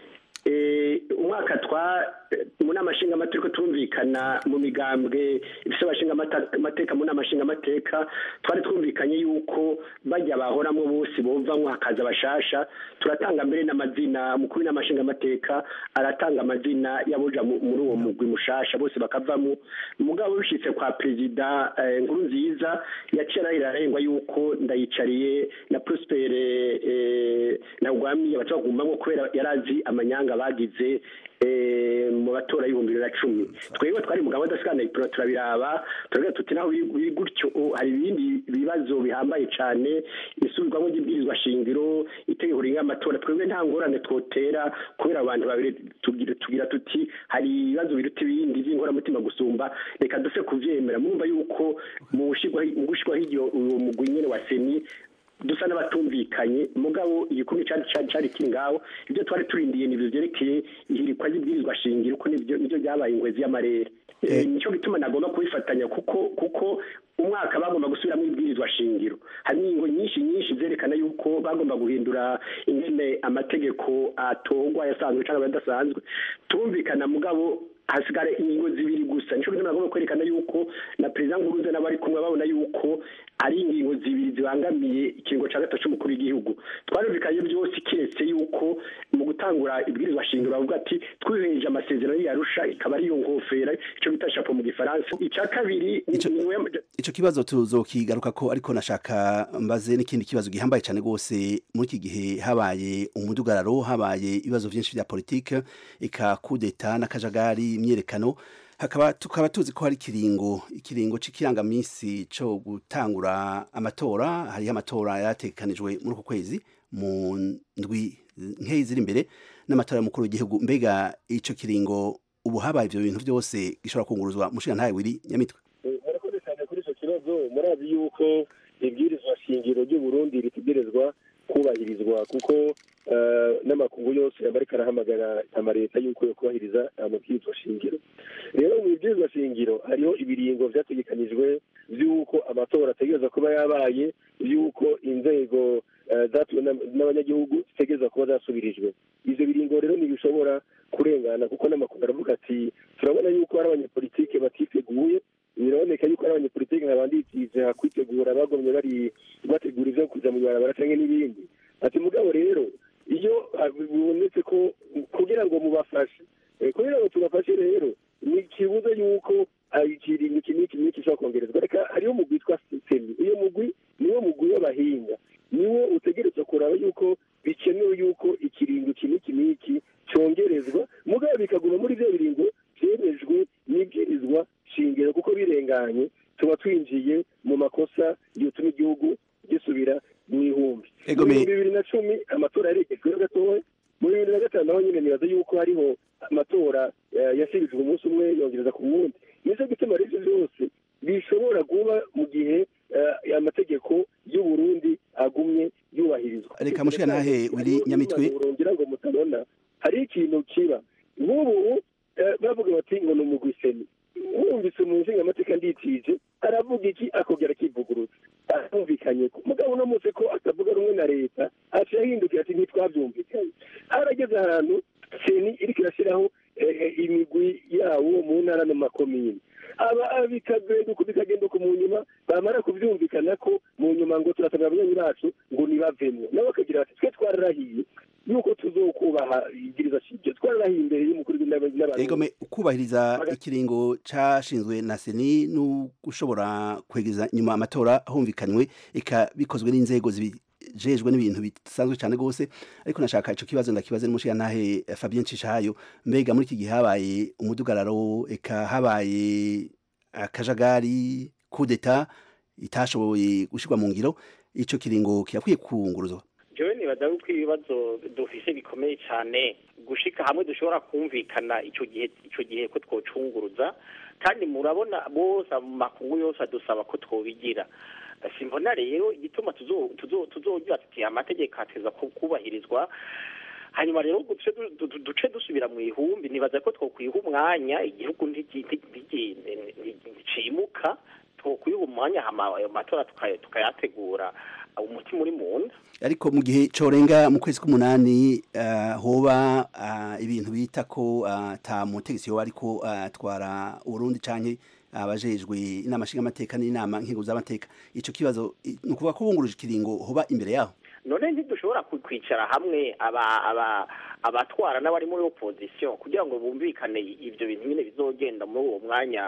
[SPEAKER 13] Eh, umwaka twa eh, mu nama nshingamateka turumvikana mu migambwe ifise abashinga amata- amateka mu nama nshingamateka twari twumvikanye yuko bajya bahoramwo bose bovamwo hakaza abashasha turatanga mbere n'amazina mukuru w'inama nshingamateka aratanga amazina y'aboja mu- muri uwo mugwi mushasha bose bakavamwo mugabo bishitse kwa perezida eh, nkuru nziza yaciye arahira arengwa yuko ndayicariye na prospere eh, na ugwami abaca bagumamwo kubera yarazi amanyanga bagize eh, mu batora y'ibihumbi bibiri na cumi twebwe twari mu gahunda sikana turabiraba turagira tuti naho biri biri gutyo oh, hari ibindi bibazo bihambaye cyane isubirwamo ry'ibwirizwa shingiro itegeko rigenga amatora twebwe nta ngorane twotera kubera abantu babiri tugira tugira tuti hari ibibazo biruta ibindi by'inkoramutima gusumba reka duse kuvyemera murumva yuko mu gushirwaho mu gushirwaho iryo uwo mugwi nyene wa seni dusa n'abatumvikanye mugabo igikumwe cari cari cari kiri ngaho ibyo twari turindiye nivyo vyerekeye ihirikwa ry'ibwirizwa shingiro ko nivyo nivyo byabaye ingwezi y'amarere Eh, nico gituma nagomba kubifatanya kuko kuko umwaka bagomba gusubiramo ibwirizwa shingiro hari ingingo nyinshi nyinshi zerekana yuko bagomba guhindura ingene amategeko atogwa yasanzwe cyangwa adasanzwe tumvikana mugabo hasigara ingingo zibiri gusa nico gituma nagomba kwerekana yuko na perezida nkuruze n'abari kumwe babona yuko ari ingingo zibiri zibangamiye ikiringo cya gatatu cy'umukuru w'igihugu twarumvikanye byose kiretse yuko mu gutangura ibwirizwa shingiro bavuga ati twiheje amasezerano yarusha ikaba ariyo ngofera icyo bita shapo mu gifaransa icya kabiri
[SPEAKER 11] ico kibazo tuzokigaruka ko ariko nashaka mbaze n'ikindi kibazo gihambaye cyane rwose muri iki gihe habaye umudugararo habaye ibibazo byinshi bya politike eka kudeta n'akajagari imyerekano hakaba tukaba tuzi ko hari ikiringo ikiringo c'ikirangamisi co gutangura amatora hariho amatora yatekanijwe muri uku kwezi mu ndwi nkeyi ziri imbere n'amatora y'umukuru w'igihugu mbega ico kiringo ubu habaye ivyo bintu byose gishobora kunguruzwa mushinga ntawe wiri nyamitwe
[SPEAKER 6] murakoze cyane kuri icyo kibazo murazi yuko ibwirizwa shingiro ry'u Burundi ritegerezwa kubahirizwa kuko n'amakungu yose amarika arahamagara amaleta yuko yo kubahiriza amabwirizwa shingiro rero mu bibwirizwa shingiro hariho ibiringo vyategekanijwe vy'uko amatora ategereza kuba yabaye vy'uko inzego zatuwe n'abanyagihugu zitegereza kuba zasubirijwe ivyo biringo rero ntibishobora kurengana kuko n'amakungu aravuga ati turabona yuko hari abanyepolitike batiteguye biraboneka yuko ari abanyepolitike nka banditije kwitegura bagomye bari bategura ivyo kuja mu ibarabara canke n'ibindi ati mugabo rero iyo bibonetse ko kugira ngo mubafashe kugira ngo tubafashe rero ni kibuza yuko ikiringo iki n'iki n'iki gishobora kongerezwa reka hariho umugwi witwa sitemi uyo mugwi niwo mugwi w'abahinga niwo utegerezwa kuraba yuko bikenewe yuko ikiringo iki n'iki n'iki cyongerezwa mugabo bikaguma muri ibyo biringo byemejwe n'ibwirizwa shingiro kuko birenganye tuba twinjiye mu makosa yotuma igihugu gisubira mu ihumbi mu bibiri na cumi amatora yaregejweho gatoya mu bibiri na gatanu naho nyine nibaza yuko hariho amatora yasibijwe umunsi umwe yongereza ku wundi nicyo gituma rero byose bishobora kuba mu gihe amategeko y'u Burundi agumye yubahirizwa
[SPEAKER 11] reka mushika nahe wiri nyamitwe
[SPEAKER 6] urongera ngo mutabona hari ikintu kiba nk'ubu bavuga bati ngo ni umugwiseni wumvise mu nshinga amateka nditije aravuga iki akongera akivuguruza arumvikanye mugabo uno munsi ko atavuga rumwe na leta aciye ahindukira ati ntitwabyumvikanye harageze ahantu seni iriko irashyiraho imigwi yawo mu ntara no makomine aba bikagenda uko bikagenda uko mu nyuma bamara kubyumvikana ko mu nyuma ngo turasabira abanywanyi bacu ngo nibavemwo nabo bakagira bati twe twararahiye yuko tuzokubaha ibwiriza shingiro twararahiye imbere y'umukuru w'inama
[SPEAKER 11] egome kubahiriza ikiringo cashinzwe na seni no gushobora kwegeza nyuma amatora humvikanywe eka bikozwe n'inzego jejwe n'ibintu bisanzwe cyane gose ariko nashaka ico kibazo ndakibaze n'umushiya ntahe Fabien Cishayo mbega muri iki gihe habaye umudugararo eka habaye akajagari kudeta itashoboye gushirwa mu ngiro ico kiringo kirakwiye kunguruzwa
[SPEAKER 12] jewe nibaza yuko ibibazo dufise bikomeye cyane gushika hamwe dushobora kumvikana ico gihe ico gihe ko twocunguruza kandi murabona bose mu makungu yose adusaba ko twobigira simbona rero igituma tuzogira tuti amategeko ateza kubahirizwa hanyuma rero duce dusubira mu ihumbi nibaza ko twokwiha umwanya igihugu nticimuka twokwiha umwanya ayo matora tukayategura umutima uri mu nda
[SPEAKER 11] ariko mu gihe corenga mu kwezi k'umunani hoba ibintu bita ko ata mutegetsi yoba ariko atwara uburundi canke abajejwe inama nshingamateka n'inama nkingo z'amateka ico kibazo ni ukuvuga ko bunguruje ikiringo hoba imbere yaho
[SPEAKER 12] none ntidushobora kwicara hamwe abatwara n'abari muri opozisiyo kugira ngo bumvikane ibyo bintu nyine bizogenda muri uwo mwanya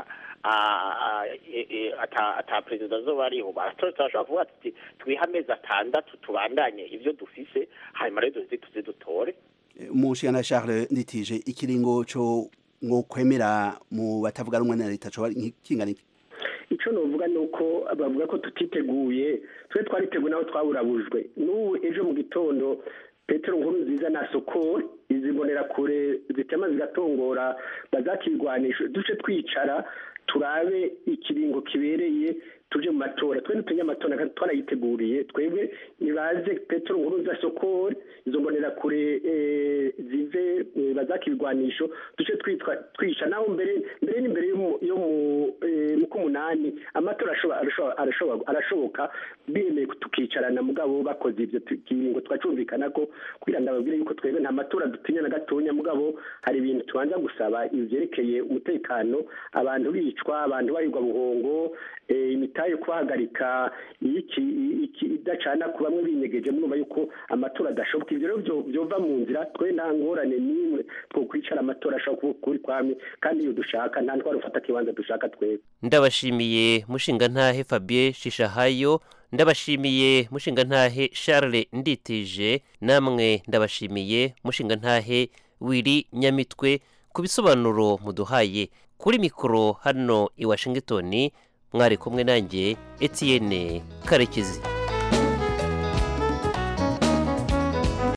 [SPEAKER 12] ata perezida azoba ariho turashobora kuvuga tuti twihe amezi atandatu tubandanye ibyo dufise hanyuma rero duze tuze dutore
[SPEAKER 11] umushingana Charles nditije ikiringo co ngo kwemera mu batavuga rumwe na leta coba kingana iki
[SPEAKER 13] icyo nuvuga ni uko bavuga ko tutiteguye twe twariteguye naho twaburabujwe n'ubu ejo mu gitondo petero nkuru nziza na soko izi kure zitema zigatongora bazakirwanisha duce twicara turabe ikiringo kibereye tuje mu matora twe n'utunyamatora twarayiteguriye twebwe nibaze petero nkuru za sokori izo kure zive bazakirwanisho duce twica naho mbere mbere n'imbere yo mu k'umunani amatora arashoboka bemeye tukicarana mugabo bakoze ibyo kiringo twacumvikana ko kugira ngo ababwire yuko twebwe nta matora dutinya na gatonya mugabo hari ibintu tubanza gusaba ibyerekeye umutekano abantu bicwa abantu barirwa buhongo itaye kubahagarika iki iki idacana ku bamwe binyegeje murumva yuko amatora adashoboka ibyo rero byo- byova mu nzira twe nta ngorane n'imwe two kwicara amatora ashobora kuba kuri kwami kandi iyo dushaka nta ntwaro ufata ikibanza dushaka twebwe
[SPEAKER 10] ndabashimiye mushingantahe fabien shishahayo ndabashimiye mushingantahe charles nditije namwe ndabashimiye mushingantahe wiri nyamitwe ku bisobanuro muduhaye kuri mikoro hano i washington mwari kumwe nanjye etienne karekezi